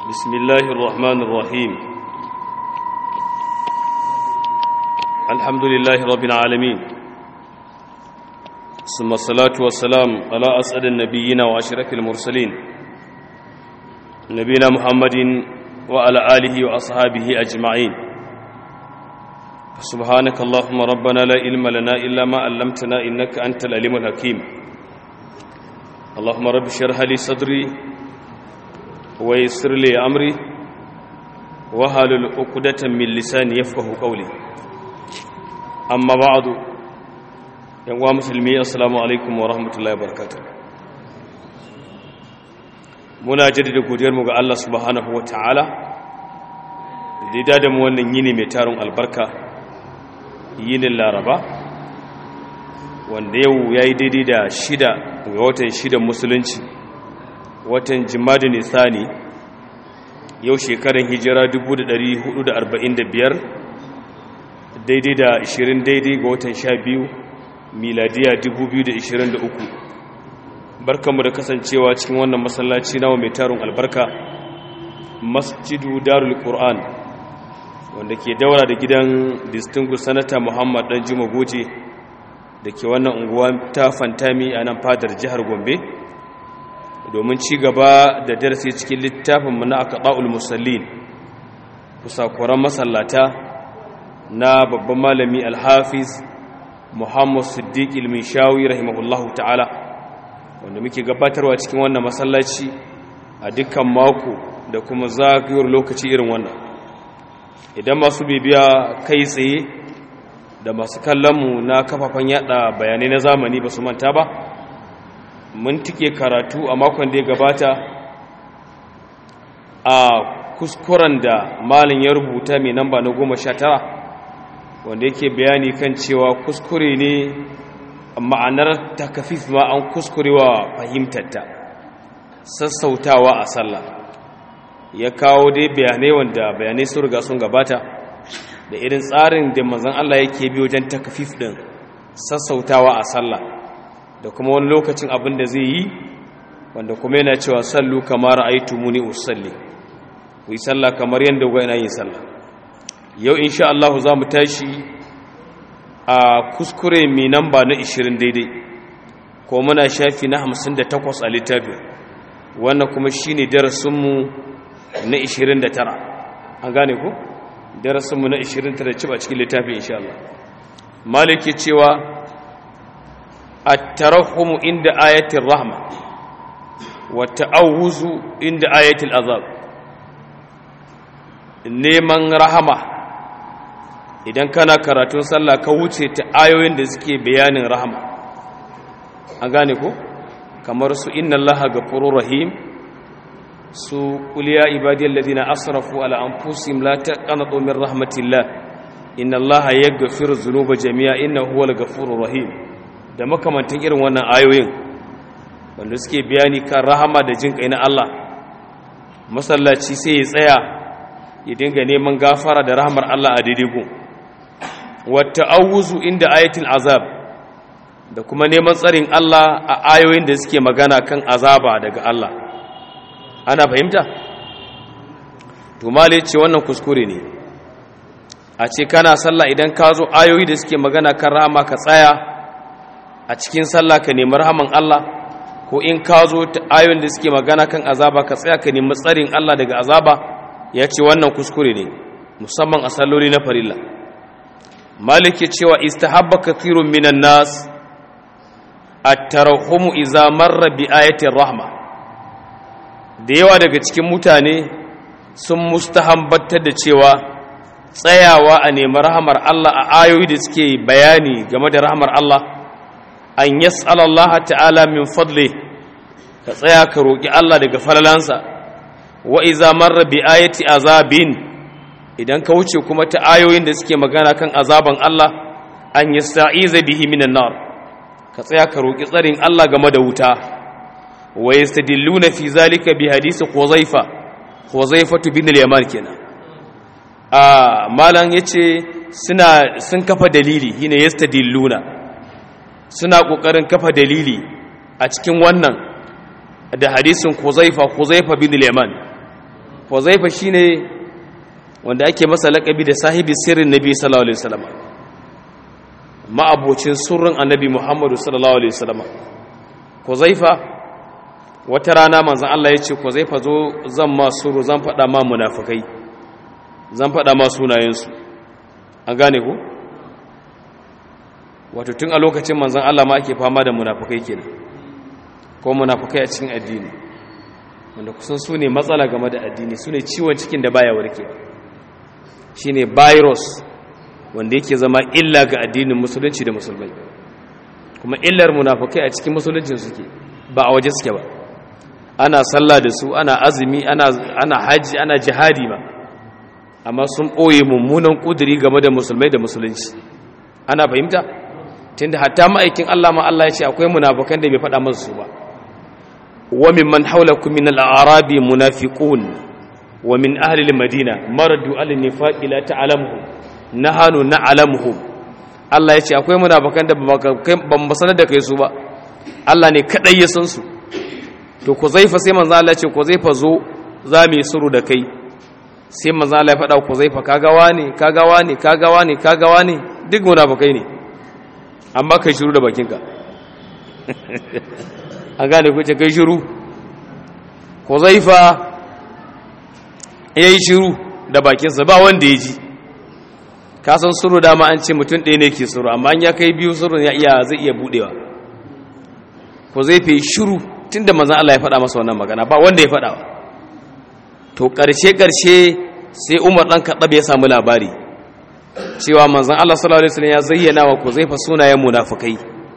بسم الله الرحمن الرحيم الحمد لله رب العالمين ثم الصلاة والسلام على أسعد النبيين وأشرف المرسلين نبينا محمد وعلى آله وأصحابه أجمعين سبحانك اللهم ربنا لا علم لنا إلا ما علمتنا إنك أنت العليم الحكيم اللهم رب اشرح لي صدري ويسر لي أمري وهل عقدة من لساني يفقه قولي أما بعد يا مسلمي السلام عليكم ورحمة الله وبركاته muna jaddada godiyarmu ga Allah subhanahu wa ta'ala da da mu wannan yini mai tarin albarka yinin laraba wanda yau ya yi daidai da shida ga watan shidan musulunci watan jimadi nisani yau shekarar hijira 1445 daidai da 20 daidai ga watan 12 miladiya 2023 barkanmu da kasancewa cikin wannan masallaci nawa mai tarin albarka masjidu darul qur'an wanda ke daura da gidan distinguished senator muhammad dan juma goje da ke wannan unguwa ta fantami a nan fadar jihar gombe domin ci gaba da darasi cikin littafinmu na akaɗa'ul musallin kusakuran masallata na babban malami alhafiz muhammad siddiq ilmishawi rahimahullahu ta'ala wanda muke gabatarwa cikin wannan masallaci a dukkan mako da kuma zagayowar lokaci irin wannan idan masu bibiya kai tsaye da masu kallonmu na kafafen yada bayanai na zamani ba su manta ba mun tike karatu a makon da ya gabata a kuskuren da malin ya rubuta mai namba na goma sha tara wanda yake bayani kan cewa kuskure ne ma'anar takafif ma an kuskurewa fahimtarta sassautawa a sallah ya kawo dai bayanai wanda bayanai sun riga sun gabata da irin tsarin da manzon Allah yake bi wajen takafif din sassautawa a sallah da kuma wani lokacin abin da zai yi wanda kuma yana cewa sallu kamar muni usalli ku yi sallah kamar yadda ku yana yin sallah yau insha Allah za mu tashi a kuskure mai namba na 20 daidai ko muna shafi na 58 a littafin wannan kuma shine darasinmu na 29 an gane ku darasinmu na 29 ci a cikin littafin insha Allah maliki cewa at-tarahum inda ayatin rahma wa ta'awuzu inda ayatil azab neman rahama idan kana karatun sallah ka wuce ta ayoyin da suke bayanin rahama an gane ko kamar su inna allaha ghafurur rahim su kuliya ibadiyar ladina asrafu ala anfusihim la taqnatu min rahmatillah inna allaha yaghfiru dhunuba jami'a innahu huwal ghafurur rahim da makamantan irin wannan ayoyin wanda suke bayani kan rahama da jin kai na Allah masallaci sai ya tsaya ya dinga neman gafara da rahmar Allah a daidai gun wa ta'awuzu inda ayatul azab da kuma neman tsarin Allah a ayoyin da suke magana kan azaba daga Allah ana fahimta to male ce wannan kuskure ne a ce kana sallah idan ka zo ayoyi da suke magana kan rahama ka tsaya a cikin sallah ka nemi rahaman Allah ko in ka zo ayoyin da suke magana kan azaba ka tsaya ka nemi tsarin Allah daga azaba ya ce wannan kuskure ne musamman a salloli na farilla malik ya cewa istahabba kathirun minan nas at-tarahumu idza marra bi ayati rahma da yawa daga cikin mutane sun mustahambatar da cewa tsayawa a nemi rahamar Allah a ayoyi da suke bayani game da rahamar Allah an yas'alallaha ta'ala min fadli ka tsaya ka roki Allah daga falalansa wa iza marra bi ayati azabin idan ka wuce kuma ta ayoyin da suke magana kan azaban Allah an yasta'iza bihi minan nar ka tsaya ka roki tsarin Allah game da wuta wa yastadilluna fi zalika bi hadisi Huzaifa Huzaifa bin al-Yaman kenan a malan yace suna sun kafa dalili shine yastadilluna suna kokarin kafa dalili a cikin wannan da hadisin Huzaifa Huzaifa bin al-Yaman huzaifa shine wanda ake masa laƙabi da sahibi sirrin nabi sallallahu alaihi wasallam ma'abocin surrin annabi muhammadu sallallahu alaihi wasallam huzaifa wata rana manzon Allah ya ce huzaifa zo zan ma suru zan faɗa ma munafikai zan faɗa ma sunayensu an gane ku wato tun a lokacin manzon Allah ma ake fama da munafikai kenan ko munafikai a cikin addini wanda kusan su ne matsala game da addini su ne ciwon cikin da baya warke shi ne virus wanda yake zama illa ga addinin musulunci da musulmai kuma illar munafukai a cikin musuluncin suke ba a waje suke ba ana sallah da su ana azumi ana haji ana jihadi ba amma sun ɓoye mummunan ƙuduri game da musulmai da musulunci ana fahimta tunda hatta ma'aikin Allah ma Allah ya ce akwai munafukan da bai faɗa masu su ba ومن من حولكم من الأعراب منافقون ومن أهل المدينة مردوا على النفاق لا تعلمهم نحن نعلمهم Allah ya ce akwai munafikan da ban ba sanar da kai su ba Allah ne kadai ya san su to ku zaifa sai manzo Allah ya ce ku zaifa zo za mu yi suru da kai sai manzo Allah ya faɗa ku zaifa kaga wani kaga wani kaga wani kaga wani duk munafikai ne amma kai shiru da bakinka an gane ku ce kai shiru ko zaifa ya yi shiru da bakinsa ba wanda ya ji kasan suru dama an ce mutum ɗaya ne ke suru amma ya kai biyu suru ya iya zai iya buɗewa ko zai fi shiru tun da manzan Allah ya faɗa masa wannan magana ba wanda ya faɗa to ƙarshe-ƙarshe sai umar ɗan kaɗaɓe ya samu labari cewa manzan Allah sallallahu alaihi wasallam ya zayyana wa ko zai fa sunayen munafukai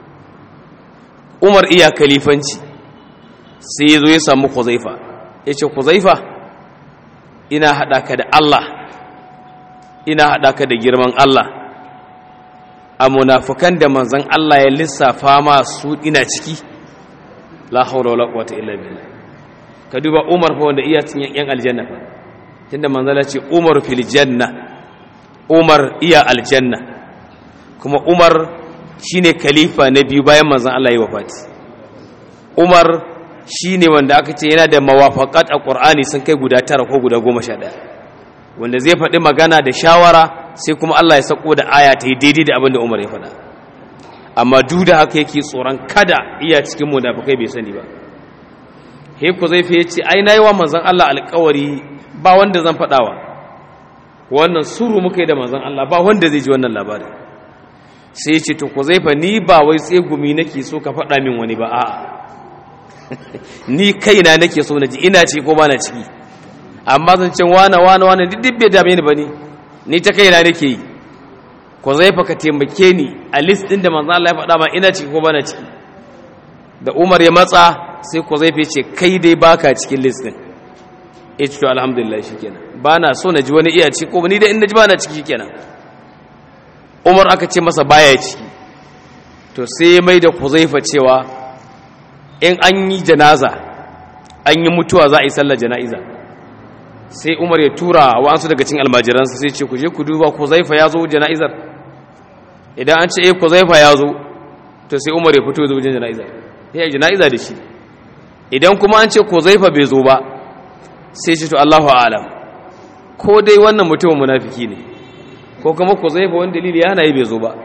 umar iya kalifanci sai ya zo ya samu kuzaifa ya ce kuzaifa ina haɗa ka da Allah ina haɗa ka da girman Allah a munafukan da manzan Allah ya lissafa masu ina ciki la haula wala quwwata illa billah ka duba Umar fa wanda iya cin yan aljanna fa tunda manzala ce Umar fil janna Umar iya aljanna kuma Umar shine khalifa na biyu bayan manzon Allah ya wafati Umar shine wanda aka ce yana da mawafaqat a Qur'ani sun kai guda tara ko guda goma sha ɗaya wanda zai faɗi magana da shawara sai kuma Allah ya sako da aya ta yi daidai da abin da Umar ya faɗa amma duk da haka yake tsoron kada iya cikin munafikai bai sani ba he ku zai fiye ce ai nayi wa manzon Allah alƙawari ba wanda zan faɗawa wannan suru muka yi da manzon Allah ba wanda zai ji wannan labarin sai ya ce to ku zai fa ni ba wai tsegumi nake so ka faɗa min wani ba a'a ni kaina nake so na ji ina ci ko ba na ciki amma zan ce wane wane wane duk bai dame ni ba ni ni ta kaina nake yi ko zai fa ka taimake ni a list din da manzo Allah ya faɗa ma ina ciki ko ba na ciki da Umar ya matsa sai ko zai ce kai dai baka cikin list din eh to alhamdulillah shikenan ba na so na ji wani iya ciki ko ni dai in na ji ba na ciki shikenan Umar aka ce masa baya ciki to sai ya mai da Kuzaifa cewa in an yi janaza an yi mutuwa za a yi sallar jana'iza sai umar ya tura wa'ansu daga cin almajiransa sai ce ku je ku duba ku zaifa ya zo jana'izar idan an ce eh ku zaifa ya zo to sai umar ya fito ya zo wajen jana'izar ya yi jana'iza da shi idan kuma an ce ku zaifa bai zo ba sai ce to allahu alam ko dai wannan mutumin munafiki ne ko kuma ku zaifa wani dalili ya hana yi bai zo ba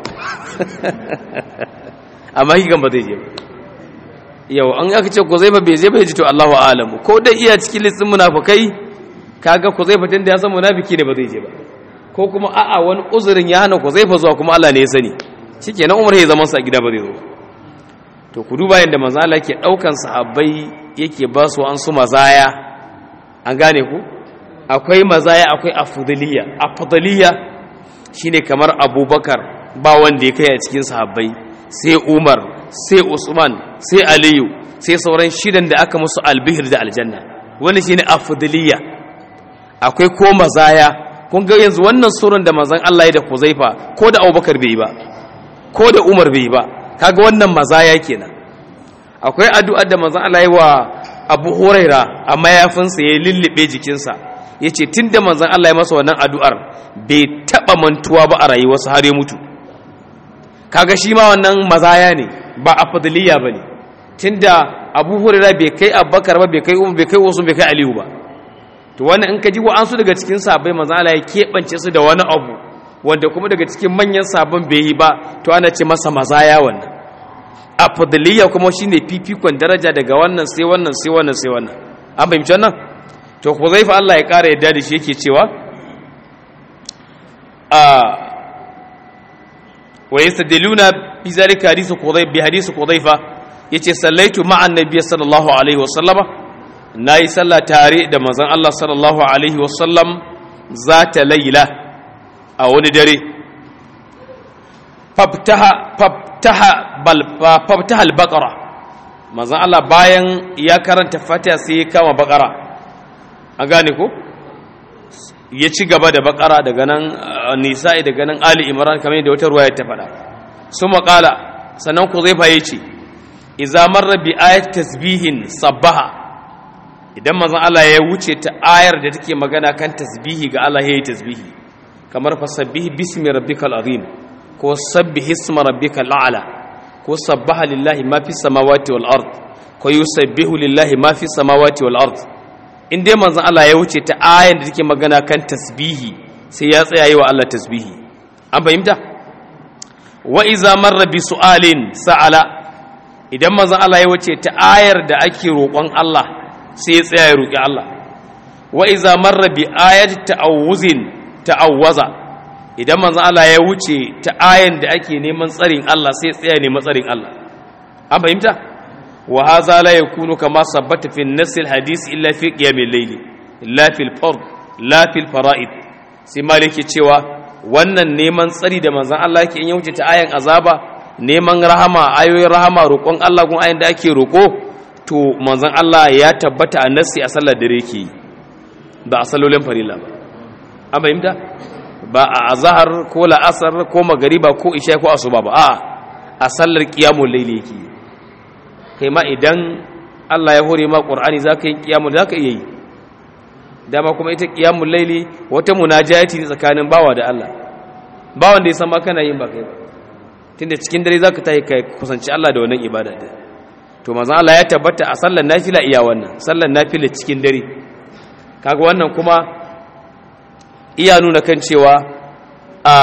amma hikan ba zai je ba yau an aka ce ku zaifa bai je bai ji to allahu alam ko dai iya cikin listin munafukai kaga ku zai fitin da ya san munafiki ne ba zai je ba ko kuma a'a wani uzurin ya hana ku zai fa zuwa kuma Allah ne ya sani shikenan Umar ya zaman sa a gida ba zai zo to ku duba yanda manzo Allah yake daukan sahabbai yake ba su an su mazaya an gane ku akwai mazaya akwai afdaliya afdaliya shine kamar Abubakar ba wanda ya kai a cikin sahabbai sai Umar sai Usman sai Aliyu sai sauran shidan da aka musu albihir da aljanna wani shine afdaliya akwai ko mazaya kun ga yanzu wannan surun da manzon Allah ya da Huzaifa ko da Abubakar bai yi ba ko da Umar bai yi ba kaga wannan mazaya kenan akwai addu'ar da manzon Allah ya wa Abu Huraira a mayafinsa ya lullube jikinsa yace tunda manzon Allah ya masa wannan addu'ar bai taba mantuwa ba a rayuwarsa har ya mutu kaga shi ma wannan mazaya ne ba afdaliya bane tunda Abu Huraira bai kai Abubakar ba bai kai Umar bai kai Usman bai kai Aliyu ba to to wannan in ka ji wa'ansu daga cikin sabai manzo Allah ya keɓance su da wani abu wanda kuma daga cikin manyan sabon bai yi ba to ana ce masa mazaya wannan afdaliyya kuma shine fifikon daraja daga wannan sai wannan sai wannan sai wannan an fahimci wannan to Huzaifa Allah ya ƙara yadda da shi yake cewa a wa yastadiluna bi zalika hadithu Huzaifa bi hadithu Huzaifa yace sallaitu ma'a annabi sallallahu alaihi wasallama nayi sallah tare da manzon Allah sallallahu alaihi wasallam zata laila a wani dare faftaha faftaha bal faftaha al-baqara manzon Allah bayan ya karanta Fatiha sai ya kama baqara an gane ko ya ci gaba da baqara daga nan nisa'i daga nan ali imran kamar yadda wata ruwaya ta faɗa suma qala sannan ku zai fa yace iza marra bi ayat tasbihin sabbaha idan manzon Allah ya wuce ta ayar da take magana kan tasbihi ga Allah yayi tasbihi kamar fasabbih bismi rabbikal azim ko sabbih isma rabbikal a'la ko sabbaha lillahi ma fis samawati wal ard ko yusabbihu lillahi ma fis samawati wal ard in dai manzon Allah ya wuce ta ayar da take magana kan tasbihi sai ya tsaya yi wa Allah tasbihi an fahimta wa iza marra bi su'alin sa'ala idan manzon Allah ya wuce ta ayar da ake roƙon Allah sai ya tsaya ya roƙi Allah wa iza marra bi ayati ta'awuzin ta'awwaza idan manzon Allah ya wuce ta ayan da ake neman tsarin Allah sai ya tsaya neman tsarin Allah an fahimta wa hadha la yakunu kama sabbata fi an-nass al-hadith illa fi qiyamil layli la fil fard la fil fara'id sai maliki cewa wannan neman tsari da manzon Allah yake in ya wuce ta ayan azaba neman rahama ayoyin rahama roƙon Allah gun ayin da ake roƙo to manzon Allah ya tabbata a nassi a sallar dare yake ba a sallolin farilla ba an fahimta ba a azhar ko la'asar ko magariba ko isha ko asuba ba a a sallar qiyamul layli yake kai ma idan Allah ya hore ma qur'ani zaka yi qiyamul zaka iya yi dama kuma ita qiyamul layli wata munajati ne tsakanin bawa da Allah bawan da ya san ma kana yin ba kai ba tunda cikin dare zaka tayi kai kusanci Allah da wannan ibada din to manzon Allah ya tabbata a sallar nafila iya wannan sallar nafila cikin dare kaga wannan kuma iya nuna kan cewa a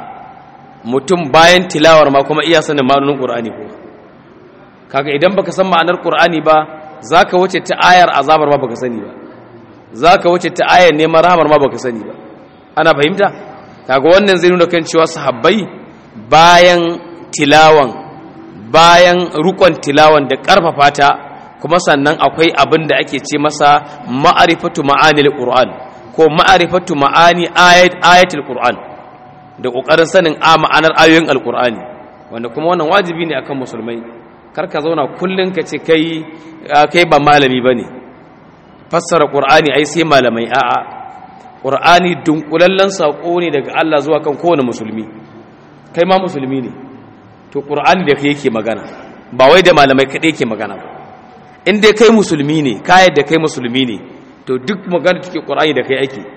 mutum bayan tilawar ma kuma iya sanin ma'anonin Qur'ani ko kaga idan baka san ma'anar Qur'ani ba zaka wuce ta ayar azabar ma baka sani ba zaka wuce ta ayar neman rahamar ma baka sani ba ana fahimta kaga wannan zai nuna kan cewa sahabbai bayan tilawan bayan rukon tilawan da ƙarfafa ta kuma sannan akwai abin da ake ce masa ma'arifatu ma'anil qur'an ko ma'arifatu ma'ani ayat ayatul qur'an da kokarin sanin a ma'anar ayoyin alqur'ani wanda kuma wannan wajibi ne akan musulmai kar ka zauna kullun ka ce kai kai ba malami bane fassara qur'ani ai sai malamai a'a qur'ani dunkulallen sako ne daga Allah zuwa kan kowane musulmi kai ma musulmi ne to ƙur'ani da kai yake magana ba wai da malamai kaɗai yake magana ba in dai kai musulmi ne kayan da kai musulmi ne to duk magana take ƙur'ani da kai ake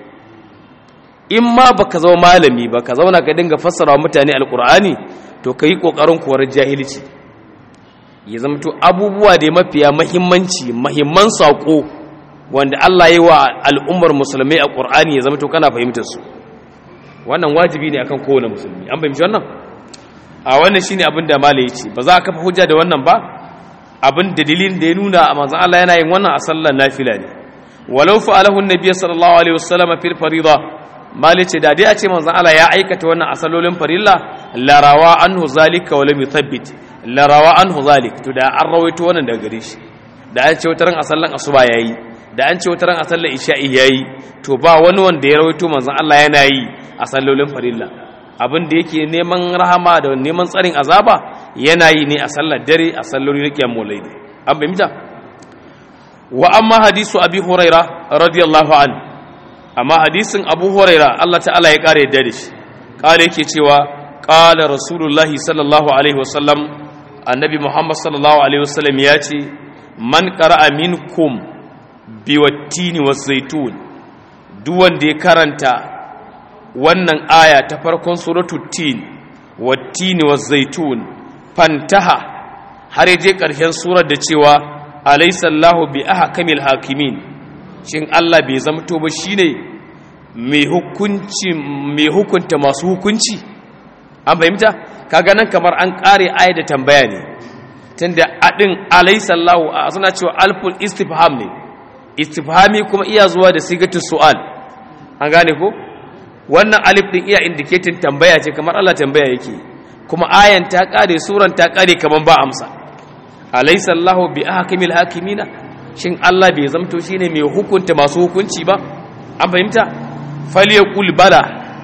in ma baka zama malami ba ka zauna ka dinga fassara mutane alƙur'ani to ka yi ƙoƙarin korar jahilci ya zama to abubuwa da mafiya mahimmanci mahimman saƙo wanda Allah ya yi wa al'ummar musulmai a ƙur'ani ya zama to kana fahimtar su wannan wajibi ne akan kowane musulmi an fahimci wannan a wannan shine abin da malai yace ba za a kafa hujja da wannan ba abin da dalilin da ya nuna a manzon Allah yana yin wannan a sallar nafila ne walau fa'alahu an-nabiy sallallahu alaihi wasallam fil farida malai ce da dai a ce manzon Allah ya aikata wannan a sallolin farilla la rawa anhu zalika wa lam yuthabbit la rawa anhu zalik to da an rawaito wannan daga gare shi da an ce wataran a sallan asuba yayi da an ce wataran a sallar isha'i yayi to ba wani wanda ya rawaito manzon Allah yana yi a sallolin farilla abin da yake neman rahama da neman tsarin azaba yana yi ne a sallar dare a salloli na kiyamul layl an fahimta wa amma hadisu abi huraira radiyallahu an amma hadisin abu huraira Allah ta'ala ya kare yadda da shi kare yake cewa qala rasulullahi sallallahu alaihi wasallam annabi muhammad sallallahu alaihi wasallam ya ce man qara'a minkum biwattini wazaitun duk wanda ya karanta wannan aya ta farkon suratul tin wattini wazaitun fantaha har je ƙarshen surar da cewa alaysa Allahu bi ahkamil hakimin shin Allah bai zamto ba shine mai hukunci mai hukunta masu hukunci an fahimta kaga nan kamar an kare aya da tambaya ne tunda adin alaysallahu suna cewa alful istifham ne istifhami kuma iya zuwa da sigatu su'al an gane ko wannan alif din iya indicating tambaya ce kamar Allah tambaya yake kuma ayan ta kare suran ta kare kamar ba amsa alaysallahu bi ahkamil hakimina shin Allah bai zamto shine mai hukunta masu hukunci ba an fahimta falyaqul bala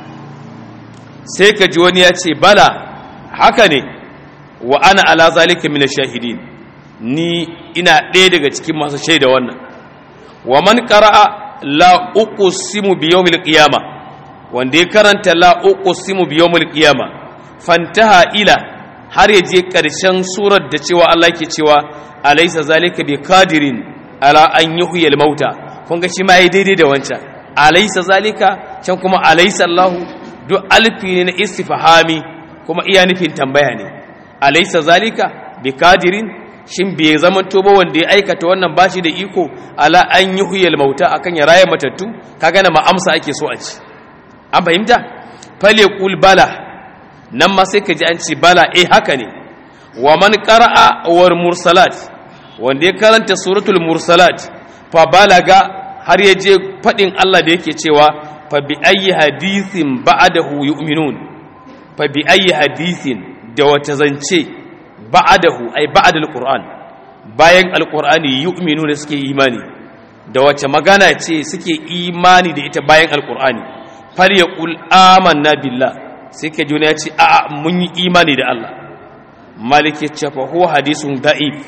sai ka ji wani ya ce bala haka ne wa ana ala zalika min shahidin ni ina ɗaya daga cikin masu shaida wannan wa man qara'a la uqsimu bi yawmil qiyama wanda ya karanta la uqsimu bi yawmil qiyama fantaha ila har ya je ƙarshen surar da cewa Allah ke cewa alaysa zalika bi qadirin ala an yuhyil mauta kun ga shi ma yayi daidai da wancan alaysa zalika can kuma alaysa Allah duk alfi ne na istifhami kuma iya nufin tambaya ne alaysa zalika bi qadirin shin bai zaman to ba wanda ya aikata wannan bashi da iko ala an yuhyil mauta akan ya raya matattu kaga na ma amsa ake so a ci an fahimta fale qul bala nan ma sai ka ji an ce bala eh haka ne wa man qara'a war mursalat wanda ya karanta suratul mursalat fa balaga har ya je fadin Allah da yake cewa fa bi ayyi hadithin ba'dahu yu'minun fa bi ayyi hadithin da wata zance ba'dahu ay ba'da alquran bayan alqur'ani yu'minuna suke imani da wace magana ce suke imani da ita bayan alqur'ani fal yaqul amanna billah sai ka juna ya ce a'a mun yi imani da Allah malik ya ce fa huwa hadisun da'if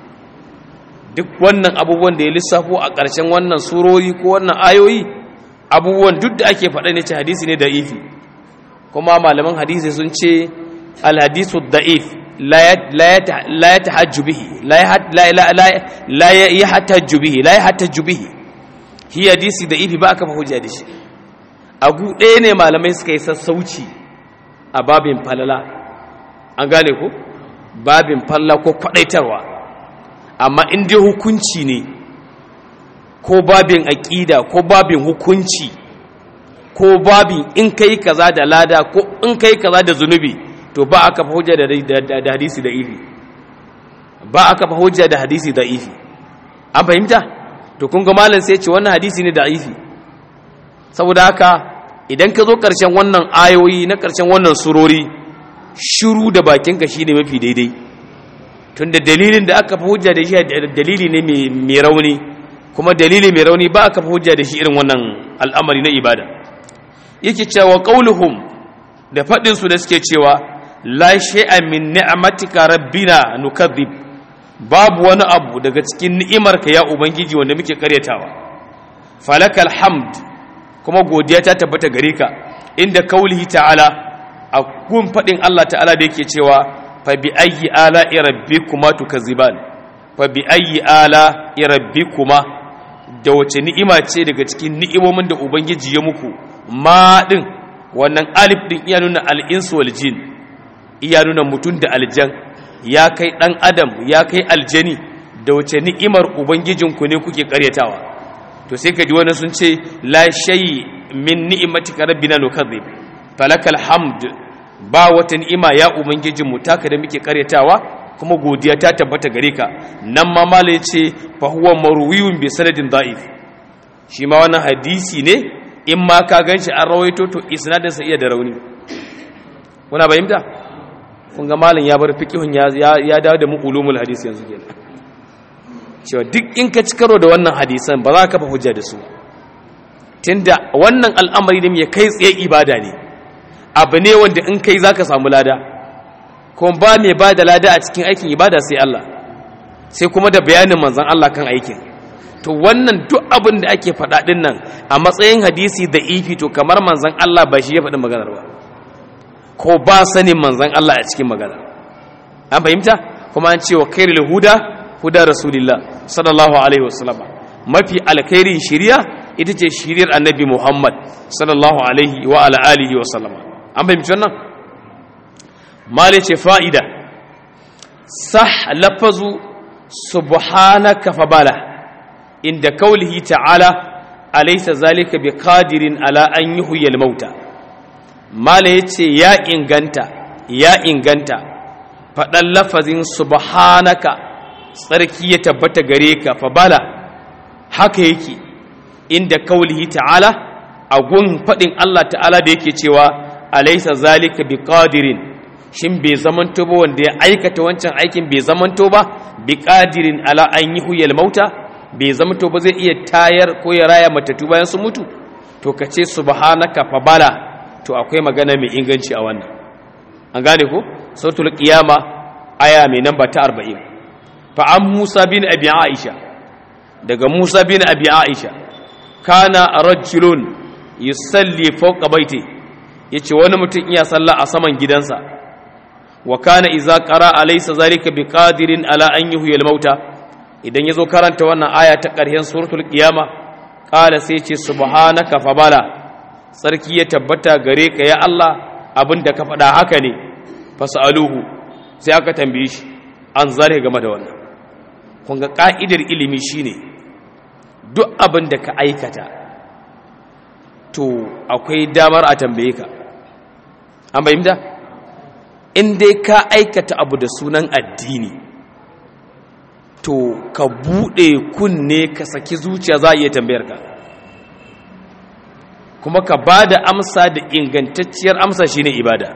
duk wannan abubuwan da ya lissafo a ƙarshen wannan surori ko wannan ayoyi abubuwan duk da ake faɗa ne ce hadisi ne da'ifi kuma malaman hadisi sun ce alhadisu da'if la ya tahajju bihi la ya hatajju bihi la ya hatajju bihi hi hadisi da'ifi ba aka fa hujja da shi a gu ɗaya ne malamai suka yi sassauci a babin falala an gane ko babin falala ko kwadaitarwa amma in dai hukunci ne ko babin aƙida ko babin hukunci ko babin in kai kaza da lada ko in kai kaza da zunubi to ba aka fa hujja da hadisi da ifi ba aka fa hujja da hadisi da ifi an fahimta to kun ga malam sai ce wannan hadisi ne da ifi saboda haka idan ka zo ƙarshen wannan ayoyi na ƙarshen wannan surori shiru da bakinka shi ne mafi daidai tunda dalilin da aka fi hujja da shi dalili ne mai rauni kuma dalili mai rauni ba aka fi hujja da shi irin wannan al'amari na ibada yake cewa qauluhum da faɗin su da suke cewa la shay'a min ni'matika rabbina nukadhib babu wani abu daga cikin ni'imarka ya ubangiji wanda muke karyatawa falakal hamd kuma godiya ta tabbata gare ka inda kaulihi ta'ala a gun faɗin Allah ta'ala da yake cewa fa bi ayyi ala rabbikuma tukazziban fa bi ayyi ala rabbikuma da wace ni'ima ce daga cikin ni'imomin da ubangiji ya muku ma din wannan alif din iya nuna al-insu wal jin iya nuna mutum da aljan ya kai dan adam ya kai aljani da wace ni'imar ubangijinku ne kuke karyatawa to sai ka ji wani sun ce la shay min ni'matika rabbina nukadhib falakal hamd ba wata ni'ima ya ubangijin mu taka da muke karyatawa kuma godiya ta tabbata gare ka nan ma mala ce fa huwa marwiyun bi sanadin da'if shi ma wannan hadisi ne in ma ka ganshi an rawaito to isnadin sa iya da rauni kuna bayyanta kun ga malam ya bar fiqhun ya ya dawo da mu ulumul hadisi yanzu kenan cewa duk in ka ci karo da wannan hadisan ba za ka fa hujja da su tunda wannan al'amari ne mai kai tsaye ibada ne abu ne wanda in kai za ka samu lada kuma ba mai ba da lada a cikin aikin ibada sai Allah sai kuma da bayanin manzan Allah kan aikin to wannan duk abin da ake faɗa ɗin nan a matsayin hadisi da ifi to kamar manzan Allah ba shi ya faɗi maganar ba ko ba sanin manzan Allah a cikin maganar an fahimta kuma an ce wa kairul huda huda rasulillah sallallahu alaihi wasallam mafi alkhairin shiriya ita ce shiriyar annabi muhammad sallallahu alaihi wa ala alihi wa sallama an fahimci wannan mali ce fa'ida sah lafazu subhanaka fabala inda kaulihi ta'ala alaysa zalika biqadirin ala an yuhyil mauta mala yace ya inganta ya inganta faɗan lafazin subhanaka tsarki ya tabbata gare ka fa bala haka yake inda kaulihi ta'ala a gun faɗin Allah ta'ala da yake cewa alaysa zalika biqadirin shin bai zamanto ba wanda ya aikata wancan aikin bai zamanto ba biqadirin ala an yuhyil mauta bai zamanto ba zai iya tayar ko ya raya matattu bayan su mutu to kace subhanaka fa bala to akwai magana mai inganci a wannan an gane ko sautul qiyama aya mai namba ta 40 fa an Musa bin Abi Aisha daga Musa bin Abi Aisha kana rajulun yusalli fawqa baiti yace wani mutum iya sallah a saman gidansa wa kana idza qara alaysa zalika biqadirin ala an yuhyil mauta idan yazo karanta wannan aya ta ƙarshen suratul qiyama qala sai ce subhanaka fa bala sarki ya tabbata gare ka ya Allah abinda ka faɗa haka ne fasaluhu sai aka tambaye shi an zare game da wannan kun ga ka'idar ilimi shine duk abin da ka aikata to akwai damar a tambaye ka an bayyana in dai ka aikata abu da sunan addini to ka buɗe kunne ka saki zuciya za a iya tambayar ka kuma ka ba da amsa da ingantacciyar amsa shine ibada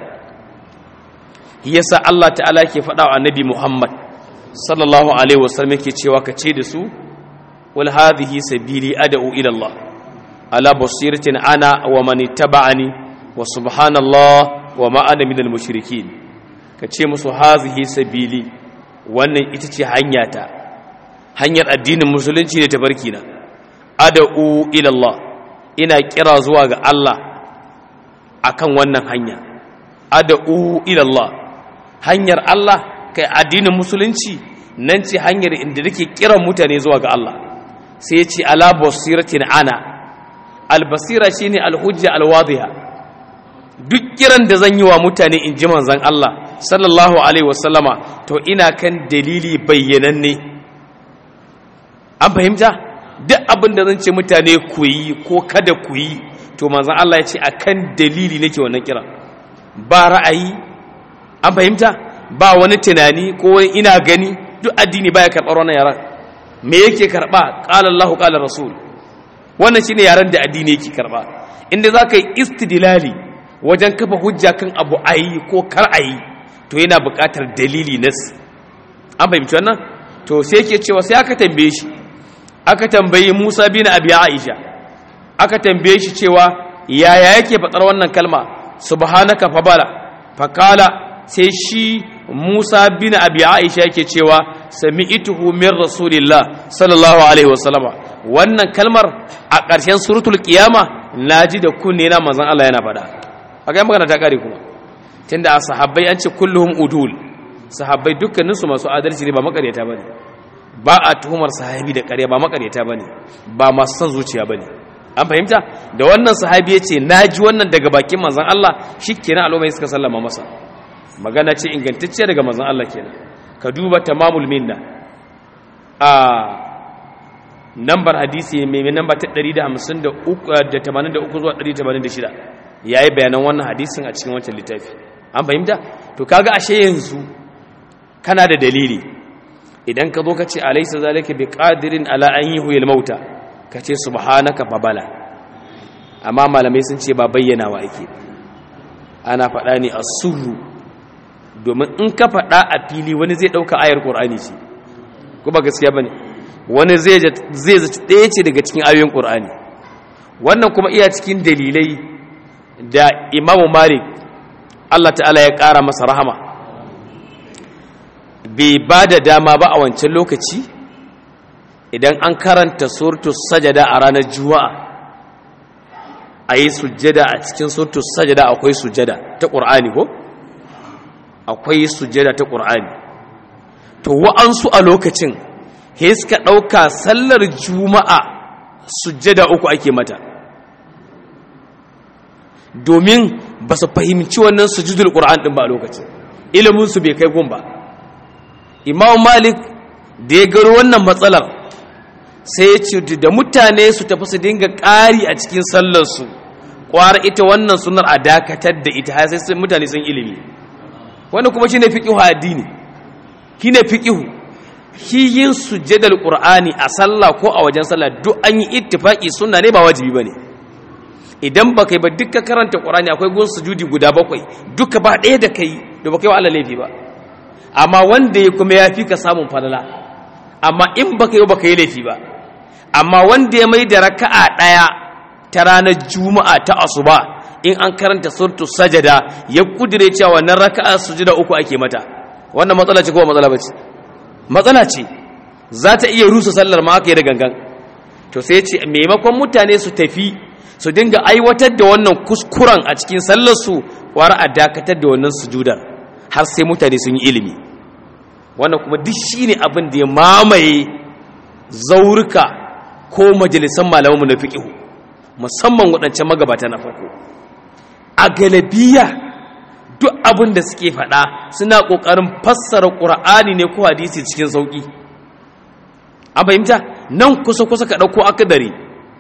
yasa Allah ta'ala ke faɗa wa annabi Muhammad sallallahu alaihi wasallam yake cewa ka ce da su wal hadhihi sabili ad'u ila Allah ala basiratin ana wa man ittaba'ani wa subhanallah wa ma ana minal mushrikin ka ce musu hazihi sabili wannan ita ce hanyata hanyar addinin musulunci ne tabarki na ad'u ila Allah ina kira zuwa ga Allah akan wannan hanya ad'u ila Allah hanyar Allah kai addinin musulunci nan ce hanyar inda nake kiran mutane zuwa ga Allah sai ya ce ala basiratin ana albasira shine alhujja alwadhiha duk kiran da zan yi wa mutane in ji manzon Allah sallallahu alaihi wasallama to ina kan dalili bayyananne an fahimta duk abin da zan ce mutane ku yi ko kada ku yi to manzon Allah ya ce akan dalili nake wannan kira ba ra'ayi an fahimta ba wani tunani ko wani ina gani duk addini baya karɓar wannan yaran me yake karɓa qala Allahu qala rasul wannan shine yaran da addini yake karɓa inda zaka yi istidlali wajen kafa hujja kan abu ayi ko kar ayi to yana buƙatar dalili nas an fahimci wannan to sai yake cewa sai aka tambaye shi aka tambayi Musa bin Abi Aisha aka tambaye shi cewa yaya yake faɗar wannan kalma subhanaka fabala fakala sai shi Musa bin Abi Aisha yake cewa sami'tuhu min rasulillah sallallahu alaihi wasallama wannan kalmar a ƙarshen suratul qiyama naji da kunne na manzon Allah yana faɗa kaga magana ta kare kuma tunda a sahabbai an ce kulluhum udul sahabbai dukkanin su masu adalci ne ba makaryata bane ba a tuhumar sahabi da ƙarya ba makaryata bane ba masu son zuciya bane an fahimta da wannan sahabi ya ce naji wannan daga bakin manzon Allah shikenan al'umma suka sallama masa magana ce ingantacce daga manzon Allah kenan ka duba tamamul minna a nambar hadisi mai namba ta 153 zuwa 186 yayi bayanan wannan hadisin a cikin wancan littafi an fahimta to kaga ashe yanzu kana da dalili idan ka zo ka ce alaysa zalika biqadirin ala an yuhyil mauta ka ce subhanaka babala amma malamai sun ce ba bayyana wa ake ana faɗa ne a surru domin in ka faɗa a fili wani zai ɗauka ayar ƙur'ani ce ko ba gaskiya ba ne wani zai zaci ɗaya ce daga cikin ayoyin ƙur'ani wannan kuma iya cikin dalilai da imamu malik allah ta'ala ya ƙara masa rahama bai ba da dama ba a wancan lokaci idan an karanta surtu sajada a ranar juma'a a yi sujjada a cikin surtu sajada akwai sujjada ta ƙur'ani ko? akwai sujjada ta ƙur'ani to wa'ansu a lokacin he suka ɗauka sallar juma'a sujjada uku ake mata domin ba su fahimci wannan sujudul ƙur'an ɗin ba a lokacin iliminsu bai kai gun ba imam malik da ya garo wannan matsalar sai ya ce da mutane su tafi su dinga ƙari a cikin sallarsu ƙwara ita wannan sunar a dakatar da ita har sai mutane sun ilimi wanda kuma shine fiqihu addini shine fiqihu shi yin sujjadal qur'ani a sallah ko a wajen sallah duk an yi ittifaki sunna ne ba wajibi bane idan ba kai ba duka karanta qur'ani akwai gun sujudi guda bakwai duka ba ɗaya da kai da ba kai wa Allah laifi ba amma wanda ya kuma ya fi ka samun falala amma in ba kai ba kai laifi ba amma wanda ya mai da raka'a ɗaya ta ranar juma'a ta asuba in an karanta surtu sajada ya kudire cewa wannan raka'a sujuda uku ake mata wannan matsala ce ko matsala bace matsala ce za ta iya rusa sallar ma aka yi da gangan to sai ce maimakon mutane su tafi su dinga aiwatar da wannan kuskuren a cikin sallar su wara a dakatar da wannan sujudar har sai mutane sun yi ilimi wannan kuma duk shine abin da ya mamaye zaurika ko majalisan malamanmu na fiqihu musamman waɗancan magabata na farko a galabiya duk abin da suke faɗa suna ƙoƙarin fassara ƙura'ani ne ko hadisi cikin sauƙi an fahimta nan kusa-kusa ka ɗauko akadari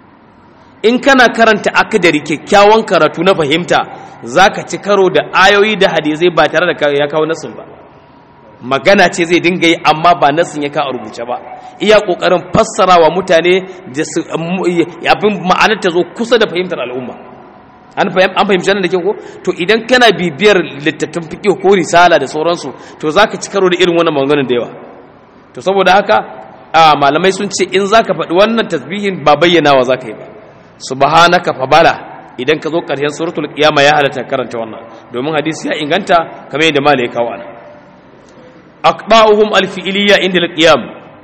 in kana karanta akadari kyakkyawan karatu na fahimta za ka ci karo da ayoyi da hadisai ba tare da ya kawo nasin ba magana ce zai dinga yi amma ba nasin ya kawo rubuce ba iya ƙoƙarin fassara wa mutane da abin ma'anar ta zo kusa da fahimtar al'umma an fahimci nan da ke ko to idan kana bibiyar littattun fiƙi ko risala da sauransu to za ka ci karo da irin wannan maganganun da yawa to saboda haka a malamai sun ce in za ka faɗi wannan tasbihin ba bayyanawa za ka yi ba subhanaka fa bala idan ka zo ƙarshen suratul qiyama ya halatta karanta wannan domin hadisi ya inganta kamar yadda malai ya kawo ana aqba'uhum alfi'liya inda alqiyam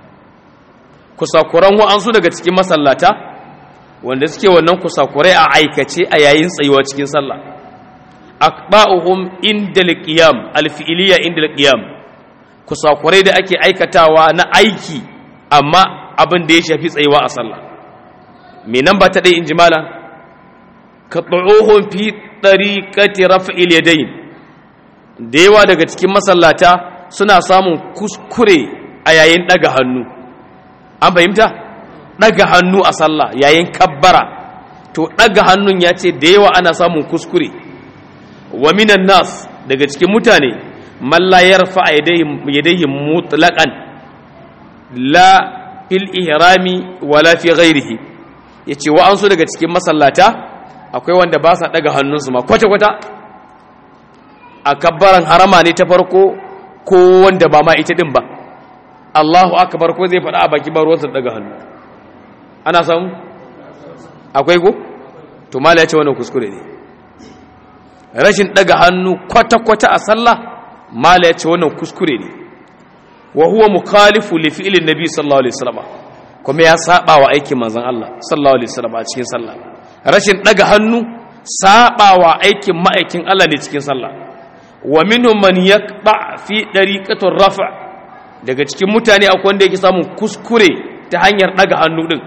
kusakuran wa'ansu daga cikin masallata wanda suke wannan kusakurai a aikace a yayin tsayuwa cikin sallah aqba'uhum inda alqiyam alfi'liya inda alqiyam kusakurai da ake aikatawa na aiki amma abin da ya shafi tsayuwa a sallah me nan ba ta dai injimala ka tsuhun fi tariqati raf'il yadayn da yawa daga cikin masallata suna samun kuskure a yayin daga hannu an fahimta daga hannu a sallah yayin kabbara to daga hannun ya ce da yawa ana samun kuskure wa minan nas daga cikin mutane man la yarfa yadayhi mutlaqan la fil ihrami wala fi ghairihi yace wa an so daga cikin masallata akwai wanda ba sa daga hannunsu ma kwata kwata a kabbaran harama ne ta farko ko wanda ba ma ita din ba Allahu akbar ko zai faɗa a baki ba ruwansa daga hannu ana samu akwai ko to mala ya ce wannan kuskure ne rashin daga hannu kwata-kwata a sallah mala ya ce wannan kuskure ne wa huwa mukhalifu li fi'lin nabi sallallahu alaihi wasallam kuma ya saba wa aikin manzon Allah sallallahu alaihi wasallam a cikin sallah rashin daga hannu saba wa aikin ma'aikin Allah ne cikin sallah wa minhum man yaqba fi dariqatir rafa' daga cikin mutane akwai wanda yake samun kuskure ta hanyar daga hannu din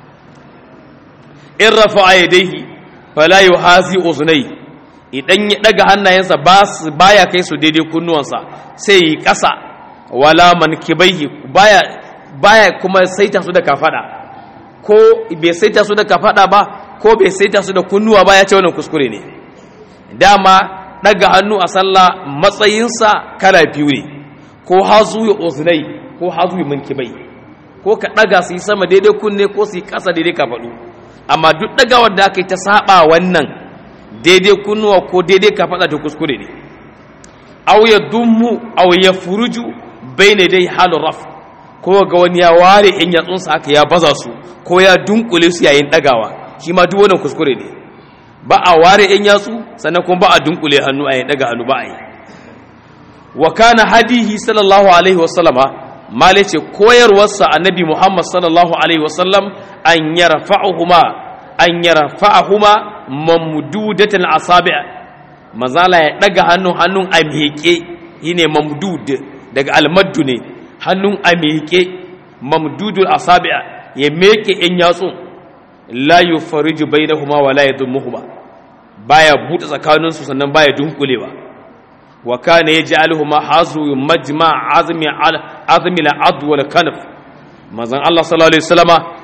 in rafa'a yadayhi fala yuhazi uznai idan ya daga hannayensa ba baya kai su daidai kunnuwansa sai yi kasa wala mankibaihi baya baya kuma saita su da kafada ko bai saita su da kafada ba ko bai saita su da kunnuwa ba ya ce wannan kuskure ne dama daga hannu a sallah matsayinsa kala biyu ne ko hazu ya uznai ko hazu ya mankibai ko ka daga su yi sama daidai kunne ko su yi kasa daidai kafadu amma duk dagawar da aka yi ta saba wannan daidai kunnuwa ko daidai kafada ta kuskure ne aw ya dummu aw ya furuju bayna dai halu raf ko ga wani ya ware in yatsunsa haka ya baza su ko ya dunkule su yayin dagawa shi ma duk wannan kuskure ne ba a ware in yatsu sannan kuma ba a dunkule hannu a yin daga hannu ba a yi wa kana hadihi sallallahu alaihi wasallama male ce koyarwarsa annabi muhammad sallallahu alaihi wasallam an yarfa'uhuma an yarfa'uhuma mamdudatan asabi' mazala ya daga hannun hannun a miƙe yine mamdud daga almaddu ne hannun a miƙe mamdudul asabi' ya meke in yatsu la yufariju bainahuma wa la yadumuhuma baya buɗe tsakaninsu sannan baya dunkulewa wa kana yaj'aluhuma hazu majma' azmi azmi al-ad wal kanf manzon Allah sallallahu alaihi wasallama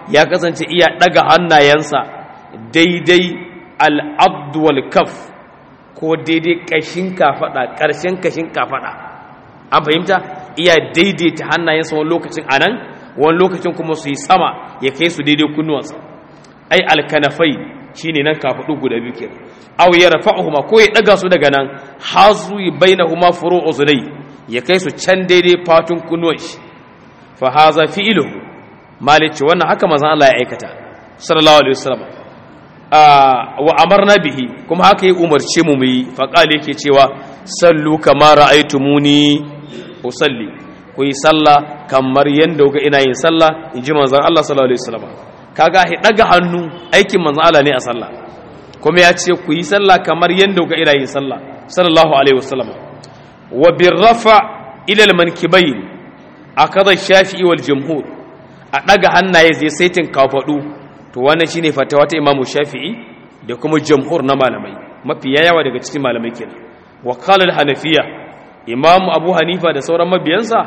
ya kasance iya daga hannayensa daidai al-abd wal kaf ko daidai kashin kafada karshen kashin kafada an fahimta iya daidaita hannayensa wani lokacin anan wani lokacin kuma su yi sama ya kai su daidai kunnuwansa ai alkanafai shine nan kafadu guda biyu kenan aw yarfa'uhuma ko ya daga su daga nan hazu bainahuma furu'u zulay ya kai su can daidai fatun kunnuwan shi fa haza fi'luhu malici wannan haka manzon Allah ya aikata sallallahu alaihi wasallam wa amarna bihi kuma haka ya umarce mu yi fa qala yake cewa sallu kama ra'aytumuni usalli ku yi sallah kamar yanda ga ina yin sallah inji manzon Allah sallallahu alaihi wasallam kaga hi daga hannu aikin manzon Allah ne a sallah kuma ya ce ku yi sallah kamar yanda ga ina yin sallah sallallahu alaihi wasallam wa birrafa ila al-mankibayn akada shafi'i wal jumhur a daga hannaye zai saitin kafadu to wannan shine fatawa ta imamu shafi'i da kuma jumhur na malamai mafi yawa daga cikin malamai kenan wa qala al-hanafiya imamu abu hanifa da sauran mabiyansa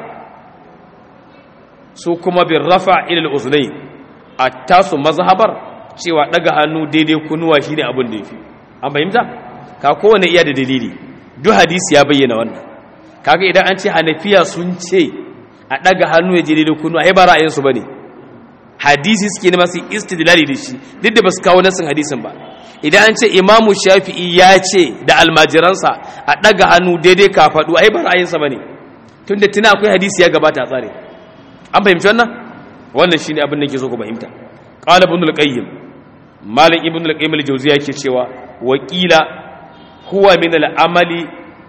su kuma birrafa ila al-uznayn attasu mazhabar cewa daga hannu daidai kunuwa shine abin da yafi an fahimta ka kowane iya da dalili duk hadisi ya bayyana wannan kaga idan an ce hanafiya sun ce a daga hannu ya je daidai kunu ai ba ra'ayinsu bane hadisi suke ne masu istidlali da shi duk da basu kawo nasin hadisin ba idan an ce imamu shafi'i ya ce da almajiransa a daga hannu daidai kafadu ai ba ra'ayinsa bane tunda tuna akwai hadisi ya gabata a tsare an fahimci wannan wannan shine abin da ke so ku fahimta qala ibn al-qayyim malik ibn al-qayyim al-jawziya yake cewa wakila huwa min al-amali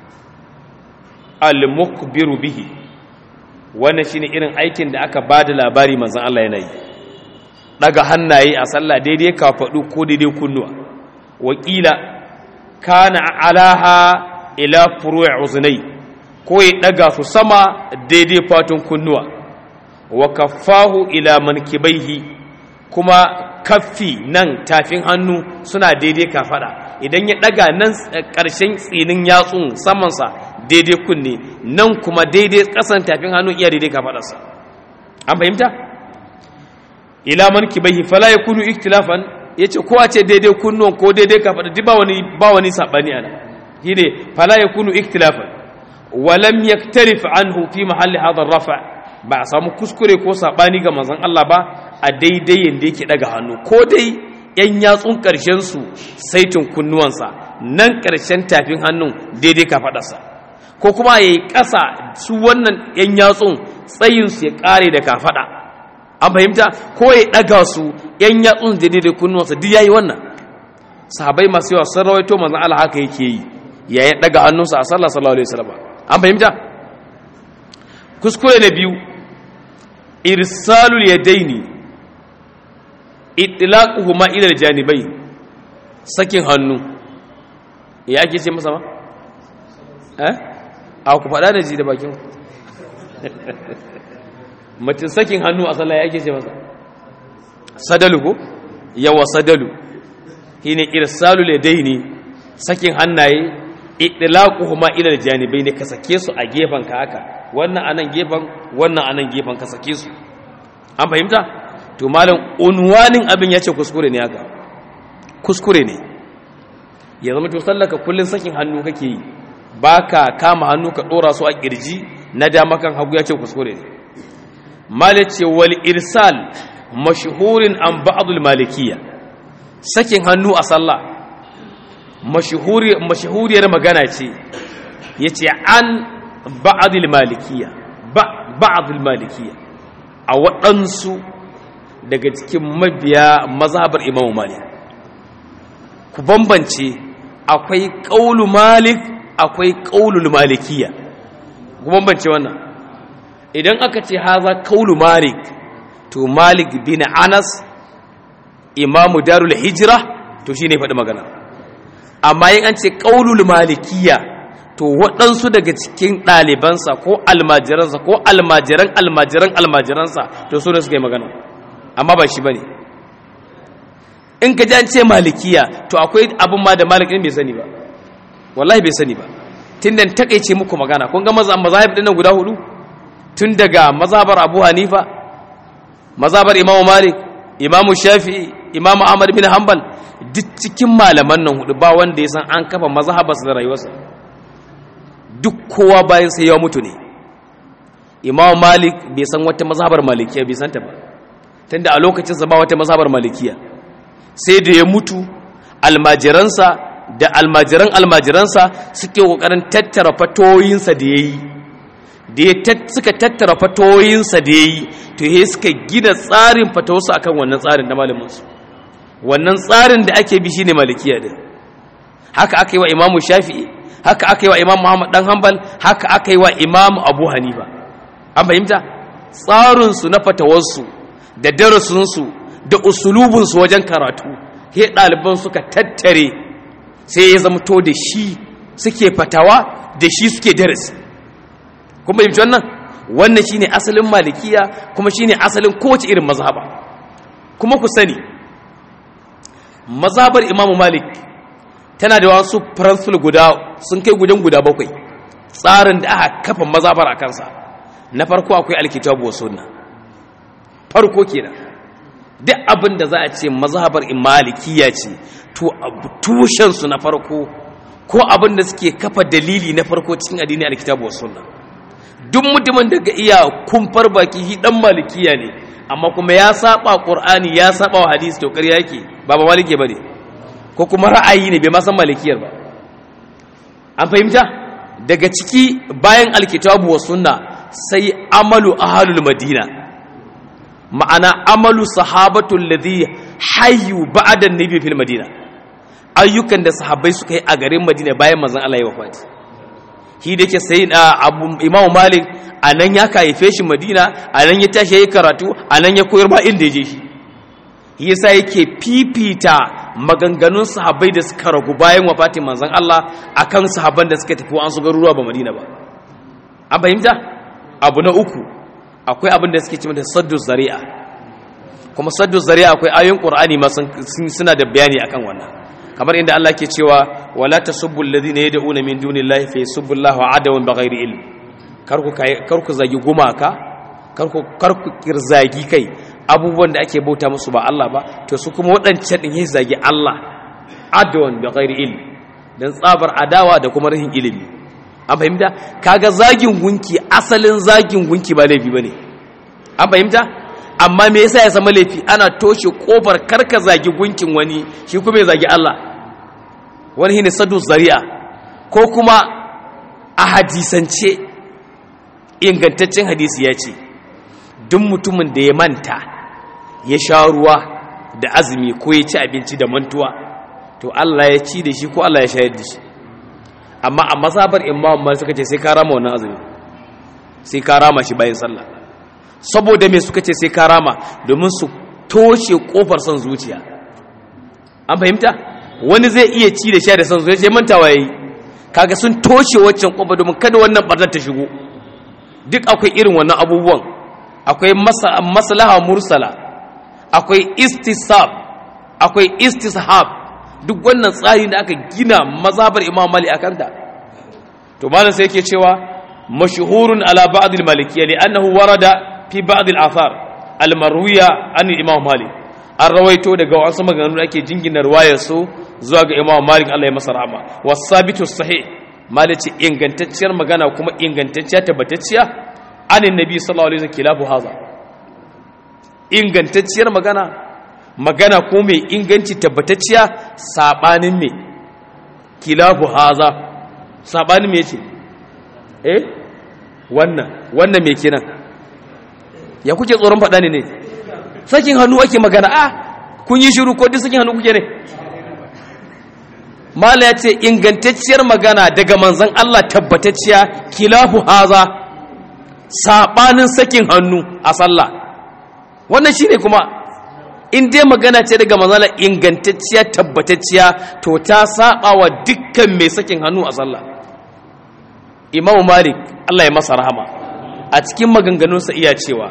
al-mukbiru bihi wannan shine irin aikin da aka bada labari manzon Allah yana yi daga hannaye a sallah daidai kafadu ko daidai kunnuwa wakila kana alaha ila furu'i uznai ko ya daga su sama daidai fatun kunnuwa wa kaffahu ila mankibaihi kuma kaffi nan tafin hannu suna daidai kafada idan ya daga nan ƙarshen tsinin yatsun samansa daidai kunne nan kuma daidai ƙasan tafin hannu iya daidai kafadarsa an fahimta ila mankibaihi fala yakunu iktilafan yace ko a ce daidai kunnuwan ko daidai kafada duk ba wani ba wani sabani ana shine fala yakunu iktilafan wa lam yaktarif anhu fi mahalli hadha rafa ba a samu kuskure ko sabani ga manzon Allah ba a daidai yanda yake daga hannu ko dai yan yatsun karshen su saitin kunnuwansa nan karshen tafin hannun daidai kafadarsa ko kuma yayi ƙasa su wannan yan yatsun tsayin su ya kare da kafada an fahimta ko ya daga su yan yatsun daidai da kunnuwansa duk yayi wannan sahabbai masu yawa sun rawaito manzon Allah haka yake yi yayin daga hannunsa a sallah sallallahu alaihi wasallam an fahimta kuskure na biyu irsalul yadaini itlaquhuma ila aljanibai sakin hannu ya ake ce masa ma eh a ku fada da ji da bakin mutum sakin hannu a sallah ya ake ce masa sadalu ko yawa sadalu shine irsalul yadaini sakin hannaye itlaquhuma ila aljanibai ne ka sake su a gefen ka haka wannan anan gefen wannan anan gefen ka sake su an fahimta to malam unwanin abin ya ce kuskure ne haka kuskure ne ya zama to sallaka kullun sakin hannu kake yi baka kama hannu ka dora su a kirji na dama kan hagu ya ce kuskure ne malik ce wal irsal mashhurin an ba'dul malikiyya sakin hannu a sallah mashhuriyar magana ce yace an ba'dul malikiyya ba'dul malikiyya a waɗansu daga cikin mabiya mazhabar imam malik ku bambance akwai ƙaulu malik akwai ƙaulul malikiya ku bambance wannan idan aka ce haza ƙaulu malik to malik bin anas imamu darul hijira to shine faɗi magana amma yin an ce ƙaulul malikiya to waɗansu daga cikin ɗalibansa ko almajiransa ko almajiran almajiran almajiransa to su ne suka yi magana amma ba shi ba ne in ka ji an ce malikiya to akwai abin ma da malikin bai sani ba wallahi bai sani ba tun da takaice muku magana kun ga mazahib ɗin guda hudu tun daga mazhabar abu hanifa mazhabar imam malik imamu shafi'i imamu ahmad bin hanbal duk cikin malaman nan hudu ba wanda ya san an kafa mazhabarsa da rayuwarsa duk kowa bayan sai ya mutu ne imamu malik bai san wata mazhabar malikiya bai santa ba tunda a lokacinsa ba wata mazhabar malikiya sai da ya mutu almajiransa da almajiran almajiransa suke kokarin tattara fatoyinsa da yayi da ya suka tattara fatoyinsa da yayi to he suka gina tsarin fatawarsu akan wannan tsarin na malamin su wannan tsarin da ake bi shine malikiya din haka aka yi wa imamu shafi'i haka aka yi wa imamu muhammad dan hanbal haka aka yi wa imamu abu hanifa an fahimta tsarinsu na fatawarsu da darasinsu da usulubinsu wajen karatu he ɗaliban suka tattare sai ya zama to da shi suke fatawa da shi suke darasi kuma fahimci wannan wannan shine asalin malikiya kuma shine asalin kowace irin mazhaba kuma ku sani mazhabar imamu malik tana da wasu principle guda sun kai gudan guda bakwai tsarin da aka kafa mazhabar a kansa na farko akwai alkitabu wa sunna farko kenan duk abin da za a ce mazhabar malikiya ce to tushen su na farko ko abin da suke kafa dalili na farko cikin addini alkitabu wa sunna duk mutumin da ga iya kumfar baki shi dan malikiya ne amma kuma ya saba qur'ani ya saba wa hadisi to ƙarya yake ba ba malike bane ko kuma ra'ayi ne bai ma san malikiyar ba an fahimta daga ciki bayan alkitabu wa sunna sai amalu ahalul madina ma'ana amalu sahabatul ladhi hayyu ba'da nabi fil madina ayyukan da sahabbai suka yi a garin madina bayan manzon Allah ya wafati shi da yake sai abu imamu malik anan ya kaife shi madina anan ya tashi yayi karatu anan ya koyar ba inda ya je shi yasa yake fifita maganganun sahabbai da suka ragu bayan wafatin manzon Allah akan sahabban da suka tafi wa'ansu garuruwa ba madina ba an fahimta abu na uku akwai abin da suke cewa da saddu zari'a kuma saddu zari'a akwai ayoyin qur'ani ma suna da bayani akan wannan kamar inda Allah ke cewa wala tasubbu alladhina yad'una min dunillahi fa yasubbu Allaha adawan bighairi ilm karku karku zagi gumaka karku karku kirzagi kai abubuwan da ake bauta musu ba Allah ba to su kuma waɗancan din yayi zagi Allah adawan bighairi ilm dan tsabar adawa da kuma rahin ilimi an fahimta kaga zagin gunki asalin zagin gunki ba laifi bane an fahimta amma me yasa ya zama laifi ana toshe kofar karka zagi gunkin wani shi kuma ya zagi Allah wani shine sadu zari'a ko kuma a hadisance ingantaccen hadisi ya ce duk mutumin da ya manta ya sha ruwa da azumi ko ya ci abinci da mantuwa to Allah ya ci da shi ko Allah ya shayar da shi amma a masabar imam mal suka ce sai ka rama wannan azumi sai ka rama shi bayan sallah saboda me suka ce sai ka rama domin su toshe kofar son zuciya an fahimta wani zai iya ci da sha da son zuciya mantawa yayi kaga sun toshe waccan kofar domin kada wannan barnar ta shigo duk akwai irin wannan abubuwan akwai maslaha mursala akwai istisab akwai istishab duk wannan tsari da aka gina mazhabar imam mali a kanta to malam sai yake cewa mashhurun ala ba'd al-malikiyya li annahu warada fi ba'd al-athar al-marwiya an imam malik an rawaito daga wasu maganganu da ake jingina riwayar su zuwa ga imam malik Allah ya masa rahama wasabitu sahih malici ingantacciyar magana kuma ingantacciya tabbatacciya an annabi sallallahu alaihi wasallam kilafu haza ingantacciyar magana magana ko mai inganci tabbatacciya sabanin me kilafu haza sabanin me ce eh wannan wannan me kenan ya kuke tsoron faɗa ne ne sakin hannu ake magana ah kun yi shiru ko duk sakin hannu kuke ne mala ya ce ingantacciyar magana daga manzon Allah tabbatacciya kilafu haza sabanin sakin hannu a sallah wannan shine kuma in dai magana ce daga manzala ingantacciya tabbatacciya to ta saba wa dukkan mai sakin hannu a sallah imam malik Allah ya masa rahama a cikin maganganunsa iya cewa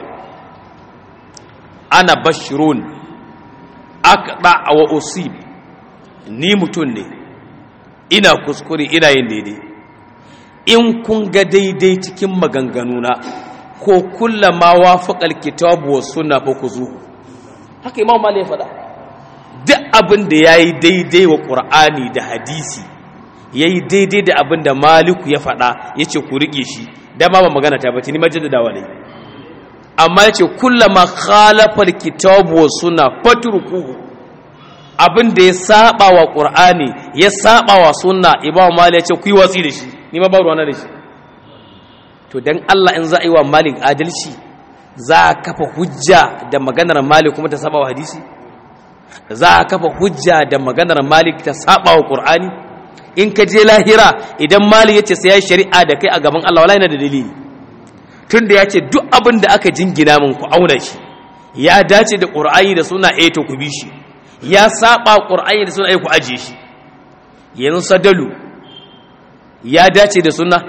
ana bashirun aqda wa usib ni mutum ne ina kuskure ina yin daidai in kun ga daidai cikin maganganuna ko kullama wafaqal kitabu was sunna fa kuzuhu haka imam malik ya faɗa duk abin da ya yi daidai wa ƙur'ani da hadisi ya yi daidai da abin da maliku ya faɗa ya ce ku riƙe shi dama ba magana ta bace ni majaddadawa ne amma ya ce kullama khalafar kitabu wa suna fatrukuhu abin da ya saba wa ƙur'ani ya saba wa sunna imam malik ya ce ku yi watsi da shi ni ma ba ruwana da shi to dan Allah in za a yi wa malik adalci za a kafa hujja da maganar malik kuma ta saba wa hadisi za a kafa hujja da maganar malik ta saba wa qur'ani in ka je lahira idan malik yace sai ya shari'a da kai a gaban Allah wallahi na da dalili tunda yace duk abin da aka jingina min ku auna shi ya dace da qur'ani da sunna eh to ku bi shi ya saba qur'ani da sunna eh ku aje shi yanzu sadalu ya dace da sunna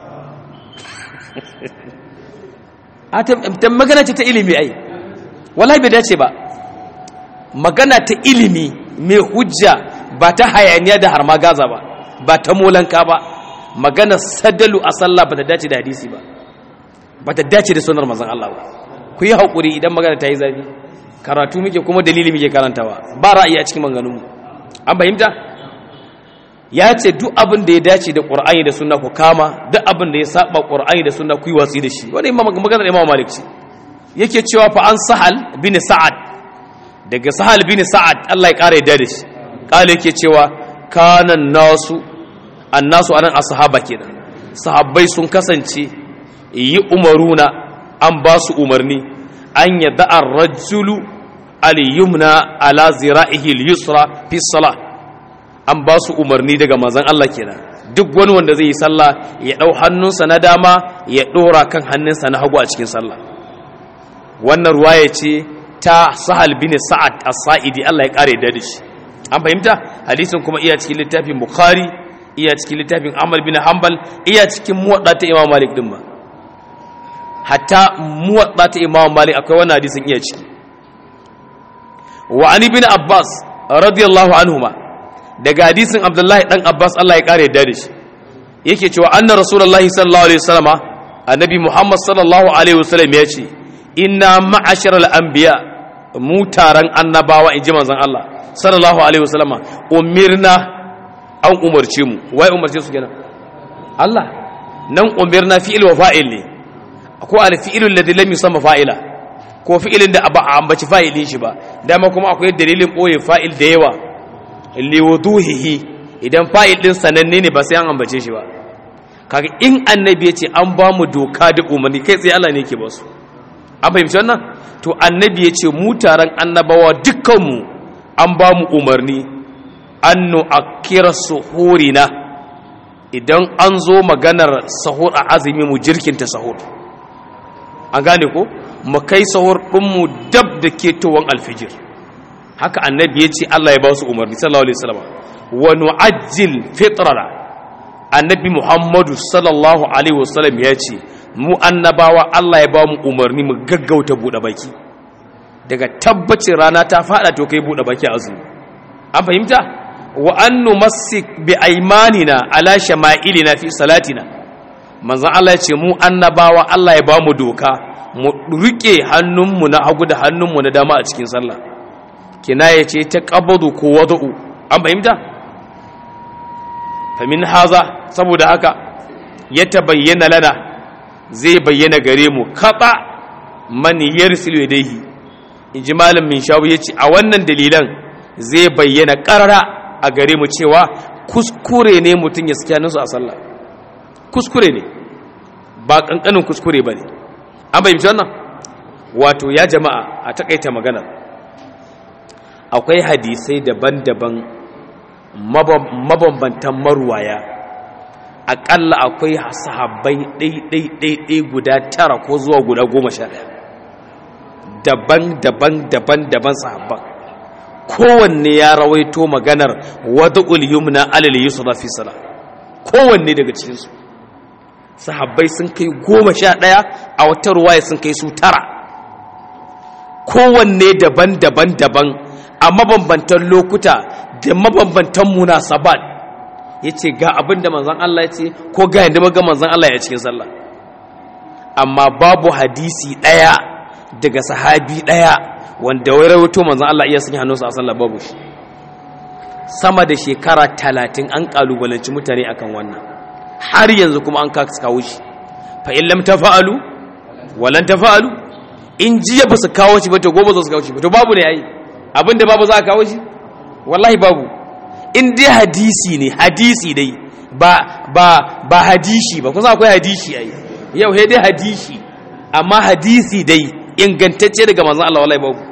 a ta magana ce ta ilimi ai wallahi bai dace ba magana ta ilimi mai hujja ba ta hayaniya da harma gaza ba ba ta molanka ba magana sadalu a sallah ba ta dace da hadisi ba ba ta dace da sunar mazan Allah ba ku yi haƙuri idan magana ta yi zafi karatu muke kuma dalili muke karantawa ba ra'ayi a cikin maganganunmu an fahimta ya ce duk abin da ya dace da ƙur'ani da sunna ku kama duk abin da ya saba ƙur'ani da sunna ku yi watsi da shi wani maganar imam malik ce yake cewa fa an sahal bin sa'ad daga sahal bin sa'ad Allah ya ƙara yadda da shi ƙala yake cewa kanan nasu annasu anan ashaba kenan sahabbai sun kasance yi umaruna an ba su umarni an yadda ar-rajulu al-yumna ala zira'ihi al-yusra fi salah an ba su umarni daga manzon Allah kenan duk wani wanda zai yi sallah ya dau hannunsa na dama ya dora kan hannunsa na hagu a cikin sallah wannan ruwaya ce ta sahal bin sa'ad as-sa'idi Allah ya kare da shi an fahimta hadisin kuma iya cikin littafin bukhari iya cikin littafin amal bin hanbal iya cikin muwadda ta imam malik din ma hatta muwadda ta imam malik akwai wannan hadisin iya ciki wa ali bin abbas radiyallahu anhuma daga hadisin abdullahi dan abbas Allah ya kare da shi yake cewa anna rasulullahi sallallahu alaihi wasallama annabi muhammad sallallahu alaihi wasallam ya ce inna ma'asharal anbiya mu taron annabawa in ji manzon Allah sallallahu alaihi wasallama umirna an umarce mu wai umarce su kenan Allah nan umirna fi'il wa fa'il ne ko al fi'ilul ladhi lam yusamma fa'ila ko fi'ilin da ba a ambaci fa'ilin shi ba dama kuma akwai dalilin boye fa'il da yawa li wuduhihi idan fa'il din sananne ne ba sai an ambace shi ba kaga in annabi ya ce an ba mu doka da umarni kai tsaye Allah ne yake ba su an fahimci wannan to annabi ya ce mu taron annabawa dukkanmu an ba mu umarni an nu'akkira suhurina idan an zo maganar sahur a azumi mu jirkinta sahur an gane ko mu kai sahur ɗinmu dab da ketowar alfijir haka annabi ya ce Allah ya ba su umarni sallallahu alaihi wasallam wa nu'ajjil fitrana annabi Muhammadu sallallahu alaihi wasallam ya ce mu annabawa Allah ya ba mu umarni mu gaggauta buɗe baki daga tabbacin rana ta fada to kai buɗe baki azumi an fahimta wa an numassik bi aymanina ala shama'ilina fi salatina manzon Allah ya ce mu annabawa Allah ya ba mu doka mu rike hannunmu na hagu da hannunmu na dama a cikin sallah kinaya ce ta qabadu ko wada'u an fahimta famin haza saboda haka ya tabayyana lana zai bayyana gare mu kaɓa man yarsilu yadayhi in ji malam min shawu ya ce a wannan dalilan zai bayyana ƙarara a gare mu cewa kuskure ne mutum ya saki hannunsu a sallah kuskure ne ba ƙanƙanin kuskure ba ne an bayyance wannan wato ya jama'a a taƙaita maganar akwai hadisai daban-daban mabambantan maruwaya aƙalla akwai sahabbai ɗai-ɗai-ɗai guda tara ko zuwa guda goma sha ɗaya daban-daban daban-daban sahabban kowanne ya rawaito maganar wadda yumna alal yusra fi sala kowanne daga cikinsu sahabbai sun kai goma sha ɗaya a wata ruwaya sun kai su tara kowanne daban-daban daban a mabambantan lokuta da mabambantan munasabat ya ce ga abin da manzan Allah ya ce ko ga yadda maga manzan Allah ya cikin sallah amma babu hadisi ɗaya daga sahabi ɗaya wanda wai rawaito manzon Allah iya sanya hannunsa a sallah babu shi sama da shekara talatin an kalubalanci mutane akan wannan har yanzu kuma an kawo shi fa in lam tafa'alu walan tafa'alu in jiya ba su kawo shi ba to gobe za su kawo shi ba to babu ne yayi abinda babu za a kawo shi wallahi babu in dai hadisi ne hadisi dai ba ba ba hadishi ba kusa akwai hadishi ai yau sai dai hadishi amma hadisi dai ingantacce daga manzon Allah wallahi babu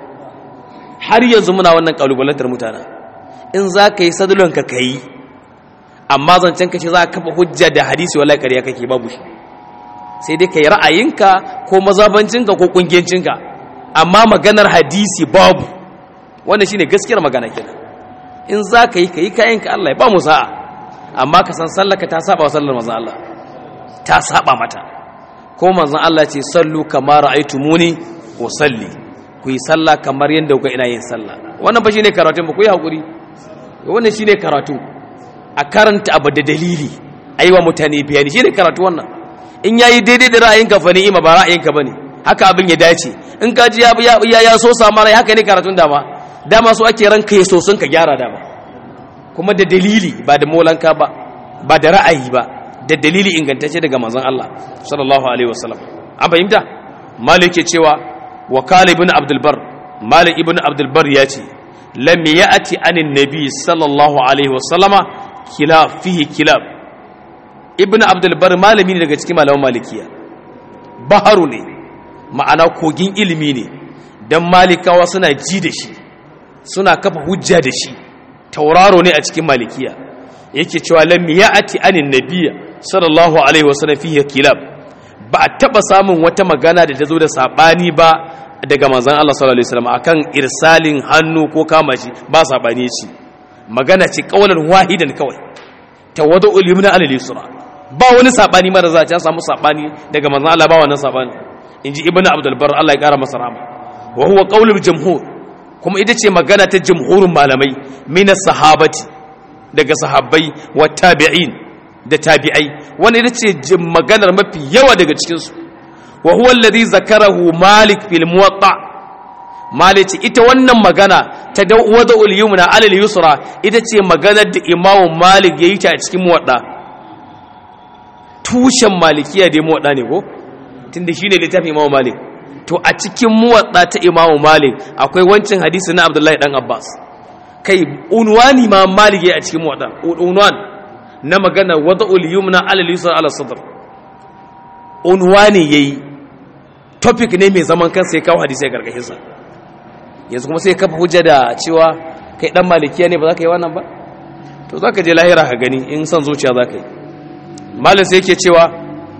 har yanzu muna wannan kalubalantar mutana in za ka yi sadulon ka kai amma zancen ka ce za ka kafa hujja da hadisi wallahi ƙarya kake babu shi sai dai ka yi ra'ayinka ko mazabancinka ko kungiyancinka amma maganar hadisi babu wannan shine gaskiyar magana kenan in za ka yi ka yi kayanka Allah ya ba mu sa'a amma ka san sallaka ta saba wa sallar manzon Allah ta saba mata ko manzon Allah ce sallu kama ra'aytumuni wa salli ku yi sallah kamar yadda kuka ina yin sallah wannan ba shine karatu ba ku yi hakuri wannan shine karatu a karanta abu da dalili aiwa mutane bayani shine karatu wannan in yayi daidai da ra'ayinka fa ni'ima ba ra'ayinka bane haka abin ya dace in ka ji ya ya, ya so sama rai haka ne karatun dama dama so ake ranka ya so sun ka gyara dama kuma da dalili ba da molanka ba ba da ra'ayi ba da dalili ingantacce daga manzon Allah sallallahu alaihi wasallam an fahimta malik ke cewa wa kala ibn abdul bar malik ibn abdul bar ya ce lam ya'ti anin nabi sallallahu alaihi wasallama kilaf fihi kilab ibn abdul bar malami ne daga cikin malaman malikiya baharu ne ma'ana kogin ilimi ne dan malikawa suna ji da shi suna kafa hujja da shi tauraro ne a cikin malikiya yake cewa lam ya'ti anin nabiyya sallallahu alaihi wasallam fihi kilab ba a taba samun wata magana da ta zo da sabani ba daga manzon Allah sallallahu alaihi wasallam akan irsalin hannu ko kama shi ba sabani ce magana ce kaulan wahidan kawai tawadu ulimna alal yusra ba wani sabani mara za a samu sabani daga manzon Allah ba wannan sabani inji ibnu abdul bar Allah ya kara masa rahama wa huwa qaulul jumhur kuma ita ce magana ta jumhurin malamai mina sahabati daga sahabbai wa tabi'in da tabi'ai wani ita ce maganar mafi yawa daga cikinsu wa huwa alladhi zakarahu malik fil muwatta malik ita wannan magana ta wada ul yumna alal yusra ita ce maganar da imamu malik yayi ta a cikin muwatta tushen malikiya da muwatta ne ko tunda shine littafin imamu malik to a cikin muwatsa ta imamu malik akwai wancan hadisi na abdullahi dan abbas kai unwani ma malik ya a cikin muwatsa unwan na magana wada yumna alal yusra ala sadr unwani yayi topic ne mai zaman kansa ya kawo hadisi a gargashin sa yanzu kuma sai kafa hujja da cewa kai dan malikiya ne ba za ka yi wannan ba to za ka je lahira ka gani in son zuciya za ka yi malin sai yake cewa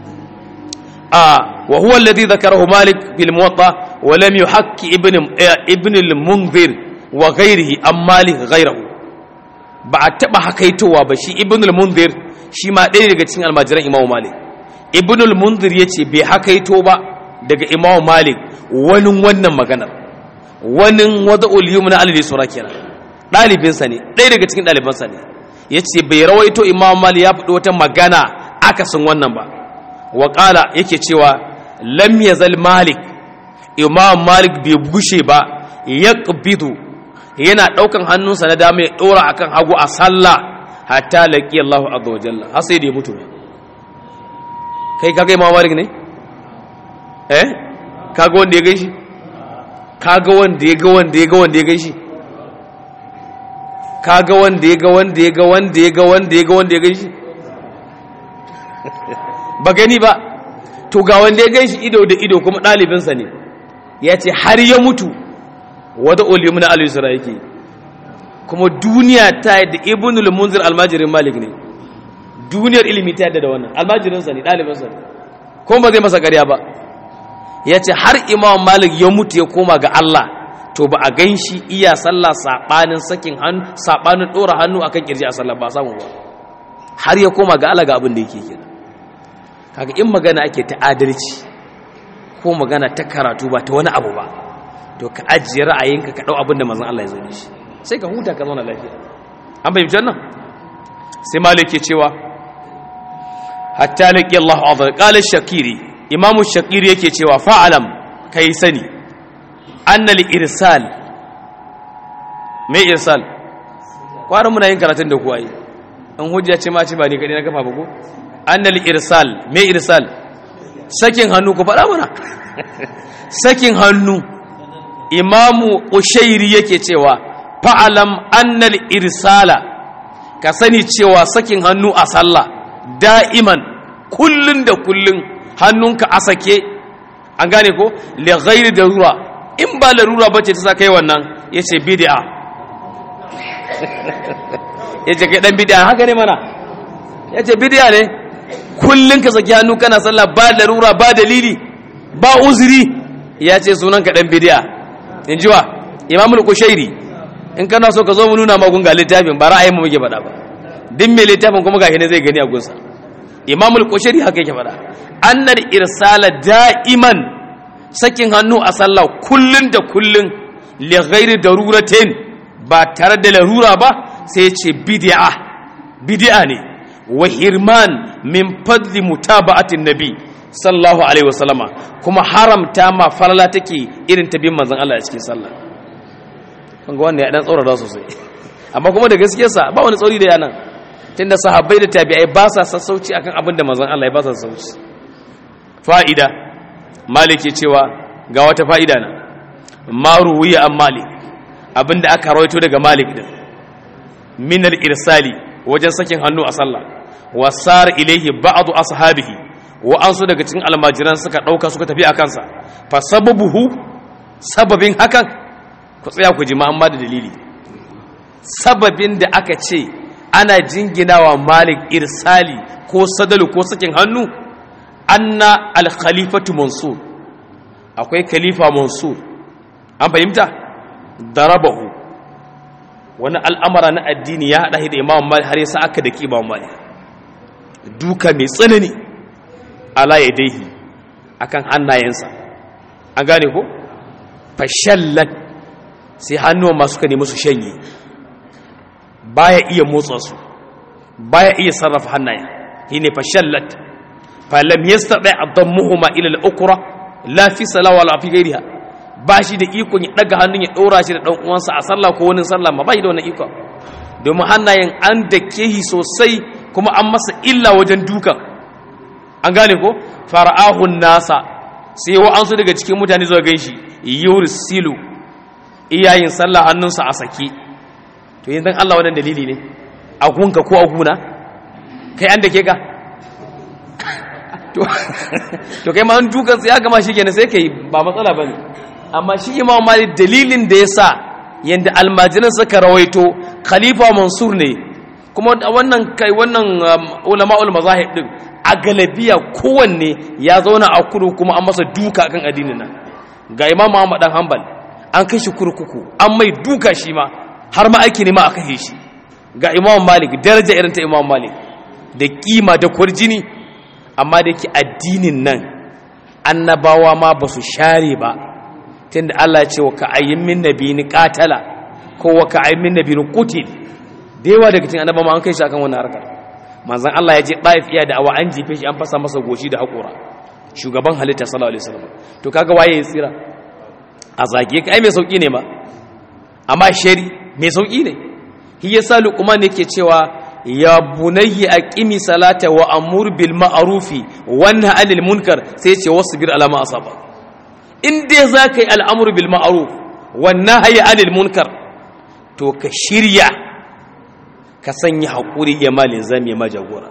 آه وهو الذي ذكره مالك في الموطأ ولم يحك ابن ابن المنذر وغيره أم مالك غيره بعد تبع حكيتوا بشي ابن المنذر shi ma ɗaya daga cikin almajiran imamu malik ibn al-munzir ya ce bai hakaito ba daga imamu malik wani wannan maganar wani wada uliyum na alili sura kenan ɗalibinsa ne ɗaya daga cikin ɗalibansa ne ya ce bai rawaito imamu malik ya faɗi wata magana akasin wannan ba waƙala yake cewa lam yazal malik imam malik bai gushe ba ya ƙabidu yana ɗaukan hannunsa na dama ya ɗora akan hagu a sallah hatta laƙi Allah azza wa jalla har sai da ya mutu kai kaga imam malik ne eh kaga wanda ya gaishi kaga wanda ya ga wanda ya ga wanda ya gaishi kaga wanda ya ga wanda ya ga wanda ya ga wanda ya ga wanda ya gaishi ba gani ba to ga wanda ya ganshi ido da ido kuma ɗalibinsa ne ya ce har ya mutu wata olimu na al-yusra yake kuma duniya ta yadda ibnul munzir almajirin malik ne duniyar ilimi ta yadda da wannan almajirinsa ne ɗalibinsa ne kuma ba zai masa ƙarya ba ya ce har imam malik ya mutu ya koma ga allah to ba a gan shi iya sallah saɓanin sakin hannu saɓanin ɗora hannu akan kirji a sallah ba samu ba har ya koma ga allah ga abin da yake kenan kaga in magana ake ta adalci ko magana ta karatu ba ta wani abu ba to ka ajiye ra'ayinka ka dau abin da manzon Allah ya zo shi sai ka huta ka zauna lafiya an bayyana jannan sai malik ke cewa hatta laqi Allah azza qala shakiri imamu shakiri yake cewa fa'alam kai sani annal irsal me irsal kwarin muna yin karatun da kuwa yi an hujja ce ma ce ba ni kadai na kafa ba ko annal irsal me irsal sakin hannu ku faɗa mana sakin hannu imamu ushairi yake cewa fa'alam annal irsala ka sani cewa sakin hannu a sallah da'iman kullun da kullun hannunka a sake an gane ko li ghairi darura in ba larura bace ta sa kai wannan yace bid'a yace kai dan bid'a haka ne mana yace bid'a ne kullun ka saki hannu kana sallah ba larura ba dalili ba uzuri yace sunan ka dan bid'a in ji wa imamul kushairi in kana so ka zo mu nuna magun ga littafin ba ra'ayin mu muke faɗa ba duk mai littafin kuma gashi ne zai gani a gunsa imamul kushairi haka yake faɗa annal irsala da'iman sakin hannu a sallah kullun da kullun li ghairi daruratin ba tare da larura ba sai ya ce bid'a bid'a ne wa hirman min fadli mutaba'atin nabi sallallahu alaihi wasallama kuma haramta ma falala take irin ta bin manzon Allah a cikin sallah kan ga wannan ya dan tsaurara sosai amma kuma da gaskiyar sa ba wani tsauri da yana tunda sahabbai da tabi'ai ba sa sassauci akan abin da manzon Allah ya ba sa sassauci fa'ida malik ya cewa ga wata fa'ida na ma ruwiya an malik abinda aka rawaito daga malik din min al-irsali wajen sakin hannu a sallah wasar ilaihi ba'du ashabihi wa'ansu daga cikin almajiran suka ɗauka suka tafi a kansa fa sababuhu sababin hakan ku tsaya ku ji ma'amma da dalili sababin da aka ce ana jinginawa malik irsali ko sadalu ko sakin hannu anna al-khalifatu mansur akwai khalifa mansur an fahimta darabahu wani al'amara na addini ya haɗa da imam malik har yasa aka da imam malik duka mai tsanani ala ya daihi akan hannayensa an gane ko fashallat sai hannuwan masu ka nemi su shanye baya iya motsa su baya iya sarrafa hannayen shine fashallat falam yastati adammuhuma ila al-ukra la fi salawa la fi ghairiha ba shi da ikon ya daga hannun ya dora shi da dan uwansa a sallah ko wani sallah ma ba shi da wannan iko domin hannayen an dake shi sosai kuma an masa illa wajen dukan an gane ko fara'ahun nasa sai wa'ansu daga cikin mutane zuwa gan shi yursilu iyayin sallah hannunsa a sake to yin Allah wadan dalili ne a gunka ko a guna kai an da ke ka to kai ma an dukan ya gama shi kenan sai kai ba matsala bane amma shi imam malik dalilin da yasa yanda almajiran suka rawaito khalifa mansur ne kuma wannan kai wannan ulama'ul mazahib din a galabiya kowanne ya zauna a kuru kuma an masa duka kan addinin nan ga imam Muhammad dan Hanbal an kai shi kurkuku an mai duka shi ma har ma aiki ne ma aka kai shi ga imam Malik daraja irin ta imam Malik da kima da kwarjini amma da yake addinin nan annabawa ma ba su share ba tunda Allah ya ce wa ka'ayyin min nabiyyin qatala ko wa ka'ayyin min nabiyyin qutil da yawa daga cikin annabawa an kai shi akan wannan harkar manzan Allah ya je ɗaif iya da awa an jefe shi an fasa masa goshi da haƙura shugaban halitta sallallahu alaihi wasallam to kaga waye ya tsira a zage ka ai mai sauki ne ma amma shari mai sauki ne shi yasa luqman yake cewa ya bunayya aqimi salata wa amur bil ma'rufi wa nahy anil munkar sai ce wasbir ala ma asaba in dai zaka yi al'amru bil ma'ruf wa nahy anil munkar to ka shirya ka sanya haƙuri ya malin zame majagora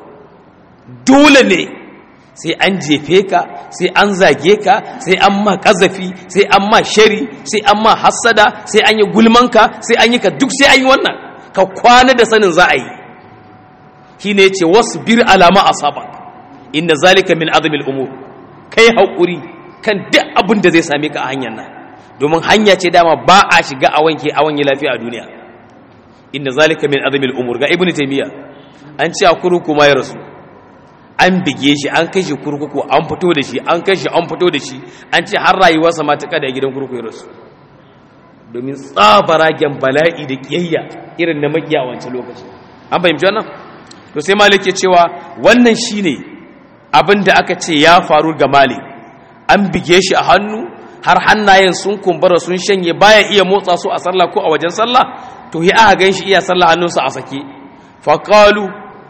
dole ne sai an jefe ka sai an zage ka sai an ma ƙazafi sai an ma shari sai an ma hassada sai an yi gulmanka sai an yi ka duk sai an yi wannan ka kwana da sanin za a yi shi ne ce wasu bir alama a saba inda zalika min azumin umur kai haƙuri kan duk abin da zai same ka a hanyar nan domin hanya ce dama ba a shiga a wanke a wanye lafiya a duniya inda zalika min azmil umur ga ibnu taymiya an ce a kurkuku ma ya rasu an bige shi an kai shi kurkuku an fito da shi an kai shi an fito da shi an ce har rayuwarsa ma ta kada gidan kurkuku ya rasu domin tsabaragen bala'i da kiyayya irin na makiya wancan lokaci an fahimci wannan to sai malik ya cewa wannan shine abin da aka ce ya faru ga malik an bige shi a hannu har hannayen sun kumbura sun shanye baya iya motsa su a sallah ko a wajen sallah to hi aka gan shi iya sallah hannunsa a sake faƙalu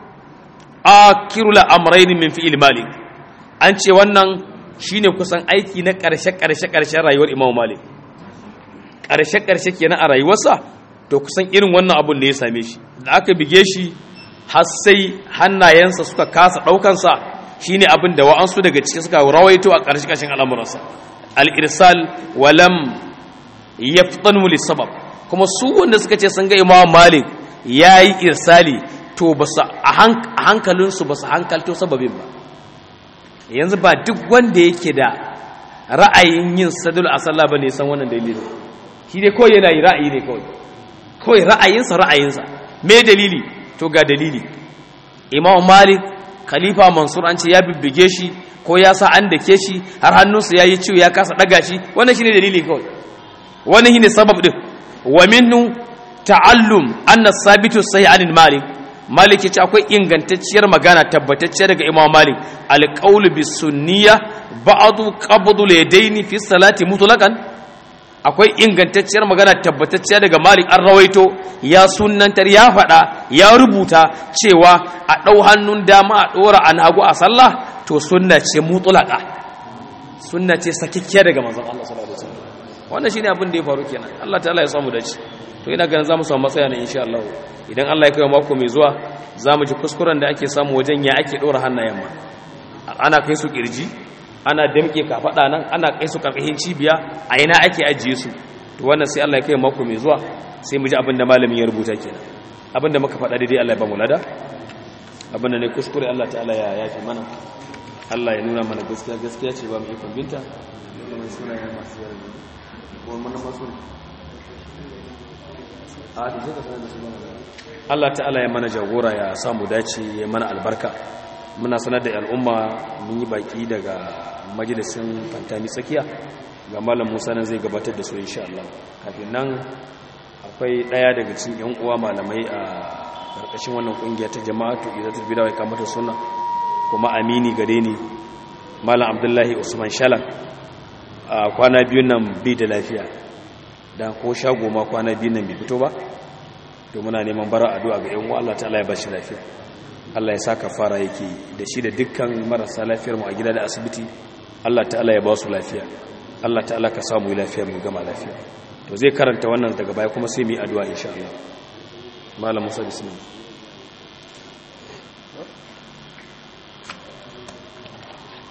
akiru la'amraini min fi'il malik an ce wannan shine kusan aiki na ƙarshe ƙarshe ƙarshen rayuwar imam malik ƙarshe ƙarshe kenan a rayuwarsa to kusan irin wannan abun da ya same shi da aka bige shi har sai hannayensa suka kasa ɗaukansa shine abin da wa'ansu daga ciki suka rawaito a ƙarshe ƙarshen al'amuransa al-irsal walam yaftanu sabab kuma su wanda suka ce sun ga imam malik yayi irsali to ba su a hankalinsu ba su hankalto sababin ba yanzu ba duk wanda yake da ra'ayin yin sadul a sallah ba ne san wannan dalilin shi ne kawai yana yi ra'ayi ne kawai kawai ra'ayinsa ra'ayinsa me dalili to ga dalili imam malik khalifa mansur an ce ya bibbige shi ko ya sa an dake shi har hannunsa ya yi ciwo ya kasa ɗaga shi wannan shi ne dalili kawai wannan shi ne sabab ɗin wa minnu ta'allum anna sabitu sai anil malik malik ya ce akwai ingantacciyar magana tabbatacciya daga imam malik alƙaulu bi sunniya ba'adu qabdu ladaini fi salati mutlaqan akwai ingantacciyar magana tabbatacciya daga malik an rawaito ya sunnantar ya faɗa ya rubuta cewa a ɗau hannun dama a ɗora an hagu a sallah to sunna ce mutlaqa sunna ce sakikkiya daga manzon Allah sallallahu alaihi wasallam wannan shine abin da ya faru kenan Allah ta'ala ya samu dace to ina ganin zamu samu matsaya ne insha Allah idan Allah ya kai mako mai zuwa zamu ji kuskuren da ake samu wajen ya ake dora hannayen ma ana kai su kirji ana damke kafada nan ana kai su karkashin cibiya a ina ake ajiye su to wannan sai Allah ya kai mako mai zuwa sai mu ji abin da malamin ya rubuta kenan abin da muka faɗa daidai Allah ya ba mu lada abin da ne kuskure Allah ta'ala ya yafi mana Allah ya nuna mana gaskiya gaskiya ce ba mu ikon binta kuma sunayen masu yarda kuma mana masu Allah ta'ala ya mana jagora ya samu dace ya mana albarka muna sanar da al'umma mun yi baki daga majalisin fantami tsakiya ga malam musa nan zai gabatar da su insha Allah kafin nan akwai daya daga cikin yan uwa malamai a karkashin wannan kungiya ta jama'atu izatul bid'a wa kamata sunna kuma amini gare ni malam abdullahi usman shalan a kwana biyun nan bai da lafiya dan ko shago ma kwana biyun nan bai fito ba to muna neman bara addu'a ga yan uwa Allah ta'ala ya ba shi lafiya Allah ya saka fara yake da shi da dukkan marasa lafiyar mu a gida da asibiti Allah ta'ala ya ba su lafiya Allah ta'ala ka samu lafiyar mu gama lafiya to zai karanta wannan daga baya kuma sai mu yi addu'a insha Allah malam Musa bismillah